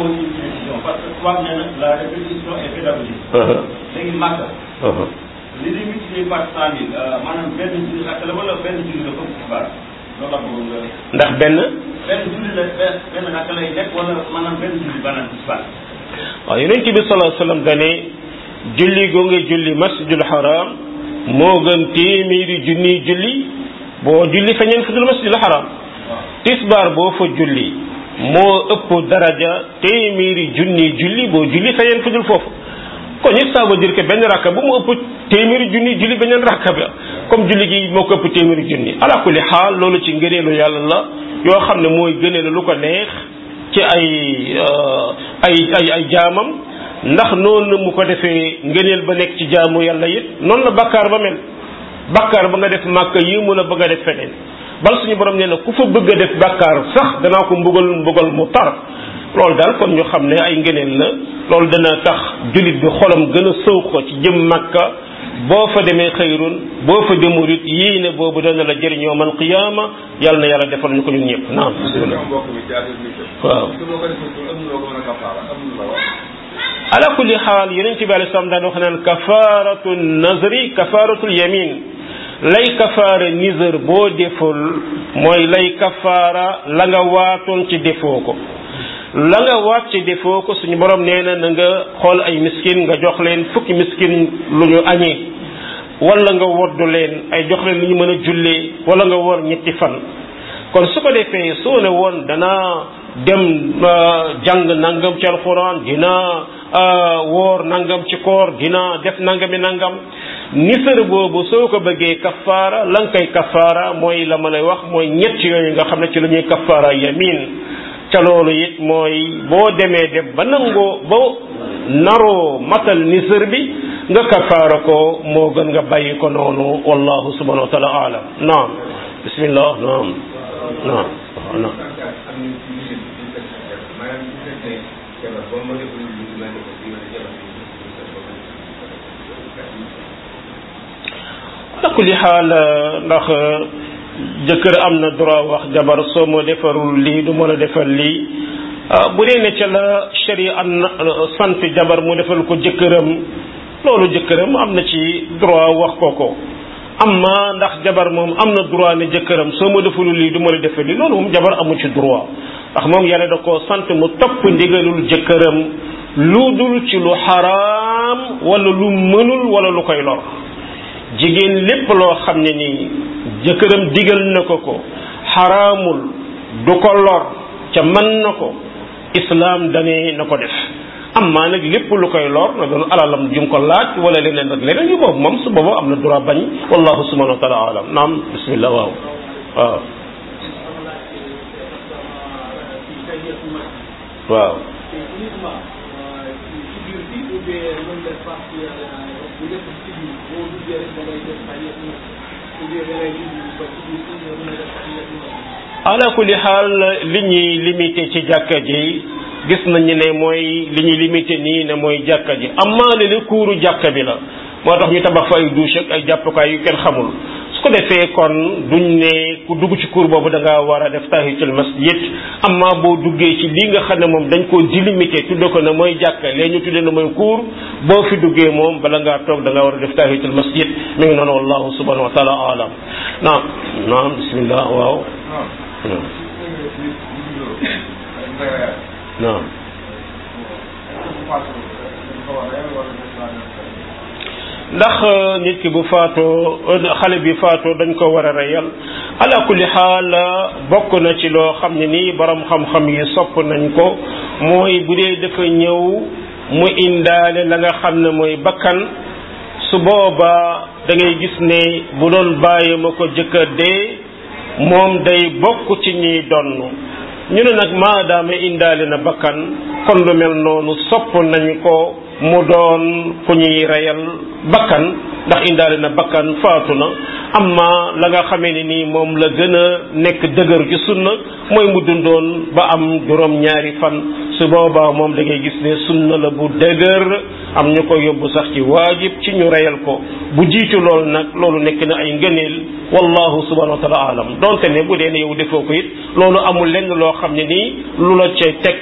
wax ne nag la répétition est pédagogique. léegi Màkka. li ñuy multiplier par cent mille maanaam benn julli rakk la wala benn julli la comme tisbaar loolu la bëggoon nga. ndax benn benn julli la benn benn rakk lay nekk wala maanaam benn julli maanaam tisbaar. waaw yonent bi sallallahu alayhi wasallam dane julli goo nga julli masjidul haram moo gën téeméeri junni julli boo julli feneen fu dul masjidul haram tisbaar boo fa julli moo ëpp daraja téeméeri junni julli boo julli feneen fu dul foofu kon it ça veut dire que benn rakka bu mu ëpp téeméeri junni julli beneen rakka ba comme julli gi moo ko ëpp téeméeri junni ala kulli xaal loolu ci ngëneelu yàlla la yoo xam ne mooy gëneelu lu ko neex ci ay ay ay ay jaamam ndax noonu mu ko defee ngëneel ba nekk ci jaamu yàlla it noonu la bakkaar ba mel bakkaar ba nga def màkk yi mun a bëgg a def feneen bal suñu borom nee na ku fa bëgg a def bakkaar sax danaa ko mbugal mbugal mu tar loolu daal kon ñu xam ne ay ngëneel la loolu dana tax jullit bi xolam gën a sëw ko ci jëm màkka boo fa demee xëyrun boo fa demul it yii ne boobu dana la jëriñoo man qiyaama yàlla na yàlla defal ñu ko ñun ñëpp naam waaw ala kulli xaal yonent bi alei salaam daan wax naan kafaratu nazri kafaratul yamin lay kafaara nisër boo deful mooy lay kafaara la nga waatoon ci defoo ko la nga waat ci defoo ko suñu borom nee na na nga xool ay miskin nga jox leen fukki miskin lu ñu añee wala nga woddu leen ay jox leen lu ñu mën a jullee wala nga wor ñetti fan kon su ko defee soo ne woon danaa dem jàng nangam ci alxuraan dina woor nangam ci koor dina def nangami nangam nisër boobu soo ko bëggee kafaara la nga koy kafaara mooy la ma lay wax mooy ñett yooyu nga xam ne ci la ñuy kafaara yamin ca loolu it mooy boo demee dem ba nangoo ba naroo matal nisër bi nga kafaara ko moo gën nga bàyyi ko noonu wallahu subhanahu wa taala alam naam bismillah naam naam naam ala kulli xaal ndax jëkkër am na droit wax jabar soo ma defarul lii du ma la defal lii bu dee ne ca la sharia an sant jabar mu defal ko jëkkëram loolu jëkkëram am na ci droit wax ko ko amma ndax jabar moom am na droit ne jëkkëram soo ma defalu lii du ma la defal lii loolu moom jabar amu ci droit ndax moom yàlla da koo sant mu topp ndigalul jëkkëram lu dul ci lu xaraam wala lu mënul wala lu koy lor jigéen lépp loo xam ne nii jëkkëram digal na ko ko xaraamul du ko lor ca mën na ko islaam dane na ko def amma nag lépp lu koy lor na doon alalam jum ko laaj wala leneen ak leneen yu boobu moom su boobu am na droit bañ wallahu subhanahu wa taala alam naam bismillah waaw waaw waaw ala kulli xaal li ñuy limité ci jàkka ji gis nañu ne mooy li ñuy limité nii ne mooy jàkka ji amaa li kuuru jàkka bi la moo tax ñu tabax fa ay douche ak ay jàppukaay yu kenn xamul su ko defee kon duñ ne ku dugg ci kuur boobu da ngaa war a def tahiyatul masjid amaa boo duggee ci li nga xam ne moom dañ koo délimité tudde ko ne mooy jàkka lee ñu tudde ne mooy kuur boo fi duggee moom bala ngaa toog da ngaa war a def tahiyatul masjid mi ngi noonu wallahu subhanahu wa taala alam naam naam bismillah waaw naam ndax nit ki bu faatoo xale bi faatoo dañ ko war a reyal ala kulli xaal bokk na ci loo xam ne nii borom xam-xam yi sopp nañ ko mooy bu dee dafa ñëw mu indaale la nga xam ne mooy bakkan su boobaa da ngay gis ne bu doon bàyyi ma ko jëkkër dee moom day bokk ci ñiy donn ñu ne nag maadaama indaale na bakkan kon lu mel noonu sopp nañ ko mu doon ku ñuy reyal bakkan ndax indaale na bakkan faatu na amma la nga xamee ne nii moom la gën a nekk dëgër ci sunna mooy mu dundoon ba am juróom ñaari fan su boobaa moom da ngay gis ne sunna la bu dëgër am ñu ko yóbbu sax ci waajib ci ñu reyal ko bu jiitu loolu nag loolu nekk na ay ngëneel wallahu subhanahu wa taala alam donte ne bu dee ne yow defoo ko it loolu amul lenn loo xam ne nii lu la ca teg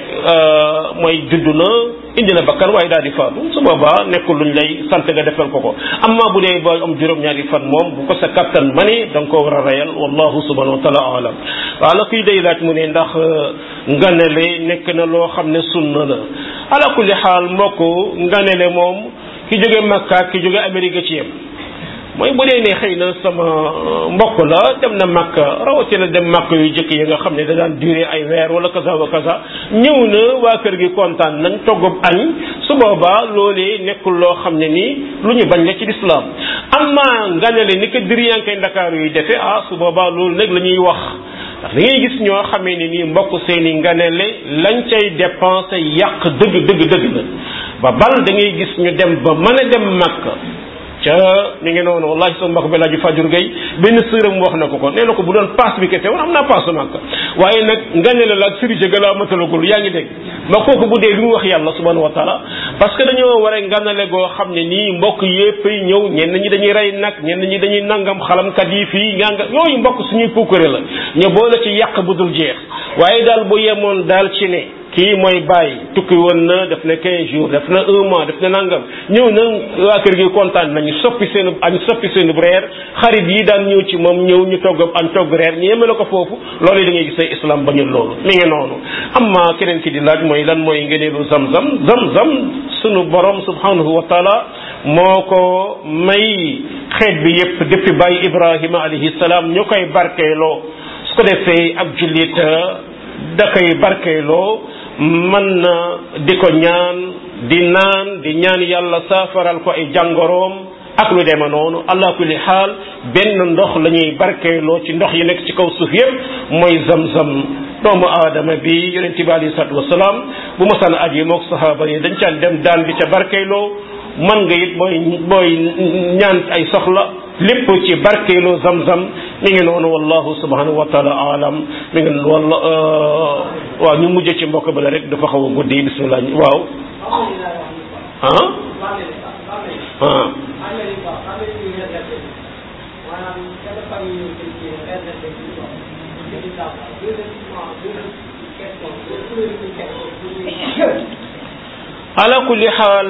mooy judd na indi na bakkan waaye daal di faatu su boobaa nekkul luñ lay sant nga defal ko ko amma bu dee boo am juróom-ñaari fan moom bu ko sa kattan mani da nga ko war a reyal wallahu subhanahu wa taala alam waaw la kuy day laaj mu ne ndax nganale nekk na loo xam ne sunna la ala kulli xaal mbokk nganale moom ki jóge Makka ki jóge Amérique ci yem mooy bu dee ne xëy na sama mbokk la dem na Makka rawatina dem Makka yu jëkk yi nga xam ne da daan durer ay weer wala kaza wa kaza ñëw na waa kër gi kontaan nañ toggub añ su boobaa loolee nekkul loo xam ne nii lu ñu bañ la ci lislaam amma nganale ni ko diriyankay ndakaaru yi defe ah su boobaa loolu nag la ñuy wax ndax da ngay gis ñoo xamee ne nii mbokk seeni nganale lañ cay dépensé yàq dëgg dëgg dëgg la ba bal da ngay gis ñu dem ba mën a dem Makka ca mi ngi noonu wallahi sama mbokk bi laaju fajur gay benn sëram wax na ko ko nee na ko bu doon paas bi kese woon am naa paas Makka waaye nag nganale la ak sëriñ ga laa matalagul yaa ngi dégg ma kooku bu dee li mu wax yàlla subhanahu wa taala parce que dañoo war a nganale goo xam ne nii mbokk yépp ñëw ñenn ñi dañuy rey nag ñenn ñi dañuy nangam xalamkat yi fii nganga yooyu mbokk suñuy puukare la ñu boole ci yàq bu dul jeex waaye daal bu yemoon daal ci ne kii mooy bàyyi tukki woon na def na 15 jours def na un mois def na nangam ñëw na waa kër gi kontaan nañu soppi seen añ soppi seen reer xarit yi daan ñëw ci moom ñëw ñu togg añ togg reer ñu yemale ko foofu loolu da ngay gis ay islam bañul loolu mi ngi noonu amma keneen ki di laaj mooy lan mooy ngeneelu zam-zam zam-zam sunu borom subhanahu wa taala moo ko may xeet bi yépp depuis bàyyi ibrahima alayhi salaam ñu koy barkeeloo su ko defee ab jullit da koy barkeeloo mën na di ko ñaan di naan di ñaan yàlla saafaral ko ay jàngoroom ak lu deme noonu allah kulli xaal benn ndox la ñuy barkeeloo ci ndox yi nekk ci kaw suuf yépp mooy zam-zam doomu aadama bi yonent bi alayhi salaatu wasalaam bu masaan aj yi mook sahaaba yi dañ caan dem daan di ca barkeeloo man nga it booy booy ñaan ay soxla lépp ci barkeeloo zam-zam mi ngi noonu wallahu subhanahu wa taala alam mi ngi walla waaw ñu mujj ci mbokk bala rek dafa xaw a guddi bismillah waaw ah ah ala kulli xaal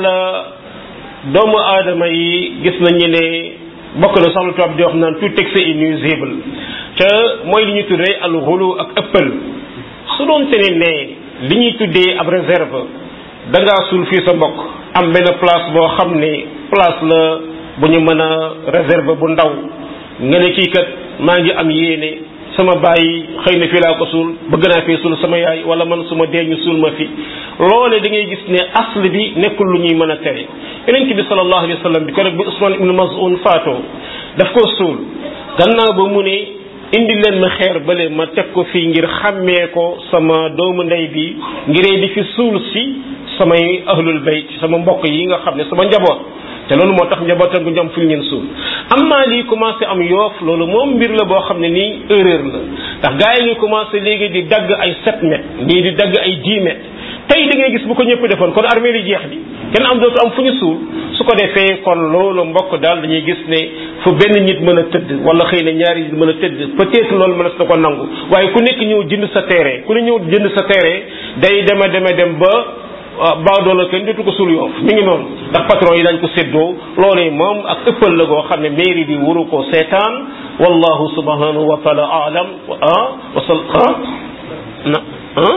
doomu aadama yi gis nañu ne bokk na sax lu tubaab di wax naan tout texte est nuisible te mooy li ñuy tuddee al xulu ak ëppal su doon te ne ne li ñuy tuddee ab réserve da ngaa suul fii sa mbokk am benn place boo xam ne place la bu ñu mën a réserve bu ndaw nga ne kii kat maa ngi am yéene sama bàyyi xëy na fii laa ko suul bëgg naa fee suul sama yaay wala man suma dee ñu suul ma fi loole da ngay gis ne asl bi nekkul lu ñuy mën a tere yonent bi sallallahu alayhi wa sallam bi ko rek bi Usman ibn Maz'un faatoo daf ko suul gannaaw ba mu ne indi leen ma xeer bale ma teg ko fii ngir xàmmee ko sama doomu ndey bi ngiree di fi suul si samay ahlul bayt sama mbokk yi nga xam ne sama njaboot te loolu moo tax njabootam gu ñoom fu ñu leen suul am naa lii commencé am yoof loolu moom mbir la boo xam ne nii erreur la ndax gars yi ngi commencé léegi di dagg ay 7 mètres nii di dagg ay 10 mètres tey da ngay gis bu ko ñëpp defoon kon armée li jeex di kenn am dootu am fu ñu suul su ko defee kon loolu mbokk daal dañuy gis ne fu benn nit mën a tëdd wala xëy na ñaari nit mën a tëdd peut-être loolu mën na ko nangu waaye ku nekk ñëw jënd sa terrain ku ne ñëw jënd sa terrain day deme deme dem ba baadoola kenn jotu ko suul yoof mi ngi noonu ndax patron yi dañ ko séddoo loolee moom ak ëppal la goo xam ne mairie bi waru ko seetaan wallahu subhanahu wa taala alam ah wasal ah na ah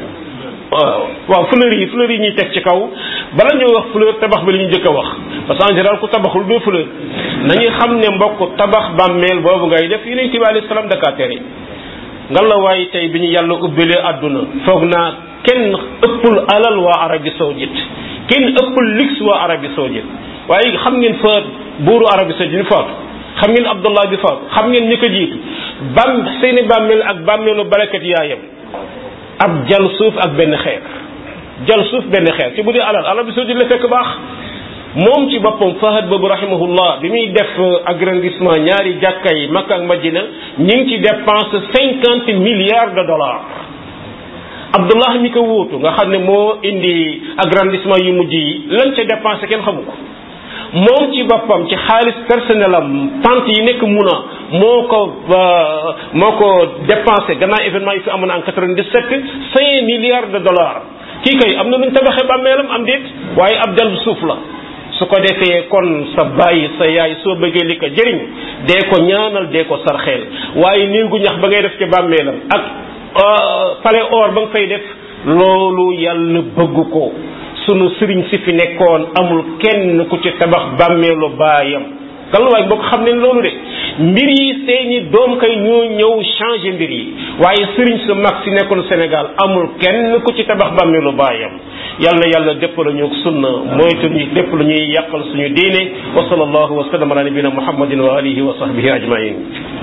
waaw waaw fleur yi fleur yi ñuy teg ci kaw bala ñoo wax fleur tabax bi la ñu jëkk a wax parce que en général ku tabaxul doo fleur nañu xam ne mbokk tabax bàmmeel boobu ngay def yeneen ci bi alayhi salaam dakaa tere nga la waaye tey bi ñu yàlla ubbilee àdduna foog naa kenn ëppul alal waa Arabie Saoudite kenn ëppul luxe waa Arabie Saoudite waaye xam ngeen fa buuru Arabie Saoudite bi faatu xam ngeen Abdullah bi faatu xam ngeen ñi ko jiitu bam seeni bàmmeel ak bàmmeelu barakat yaayam ab jal suuf ak benn xeer jal suuf benn xeer ci bu dee alal Arabie Saoudite la fekk baax moom ci boppam Fahad boobu rahimahullah bi muy def agrandissement ñaari jàkka yi Makka ak Madina ñi ngi ci dépense cinquante milliards de dollars Abdullah mi ko wóotu nga xam ne moo indi agrandissement yu mujj yi lan ca dépensé kenn xamu ko moom ci boppam ci xaalis personnel am tente yi nekk muna moo ko moo ko dépensé gannaaw événement yi fi amoon en 97 cinq milliards de dollars kii kay am na luñ tabaxee bàmmeelam am déet waaye ab jal suuf la su ko defee kon sa bàyyi sa yaay soo bëggee li ko jëriñ dee ko ñaanal dee ko sarxeel waaye néegu ñax ba ngay def ci bàmmeelam ak palais or ba nga fay def loolu yàlla bëgg ko sunu sëriñ si fi nekkoon amul kenn ku ci tabax bàmmeelu baayam galluwaay boo ko xam ne loolu de mbir yi seeni doom kay ñoo ñëw changer mbir yi waaye sëriñ su mag si nekkoon Sénégal amul kenn ku ci tabax bàmmeelu baayam yal na yàlla dépp la ñu sunna moytu ñu lépp lu ñuy yàqal suñu diine wa sallallahu wa sallam ala nabina muhammadin wa alihi wa sahbihi ajmain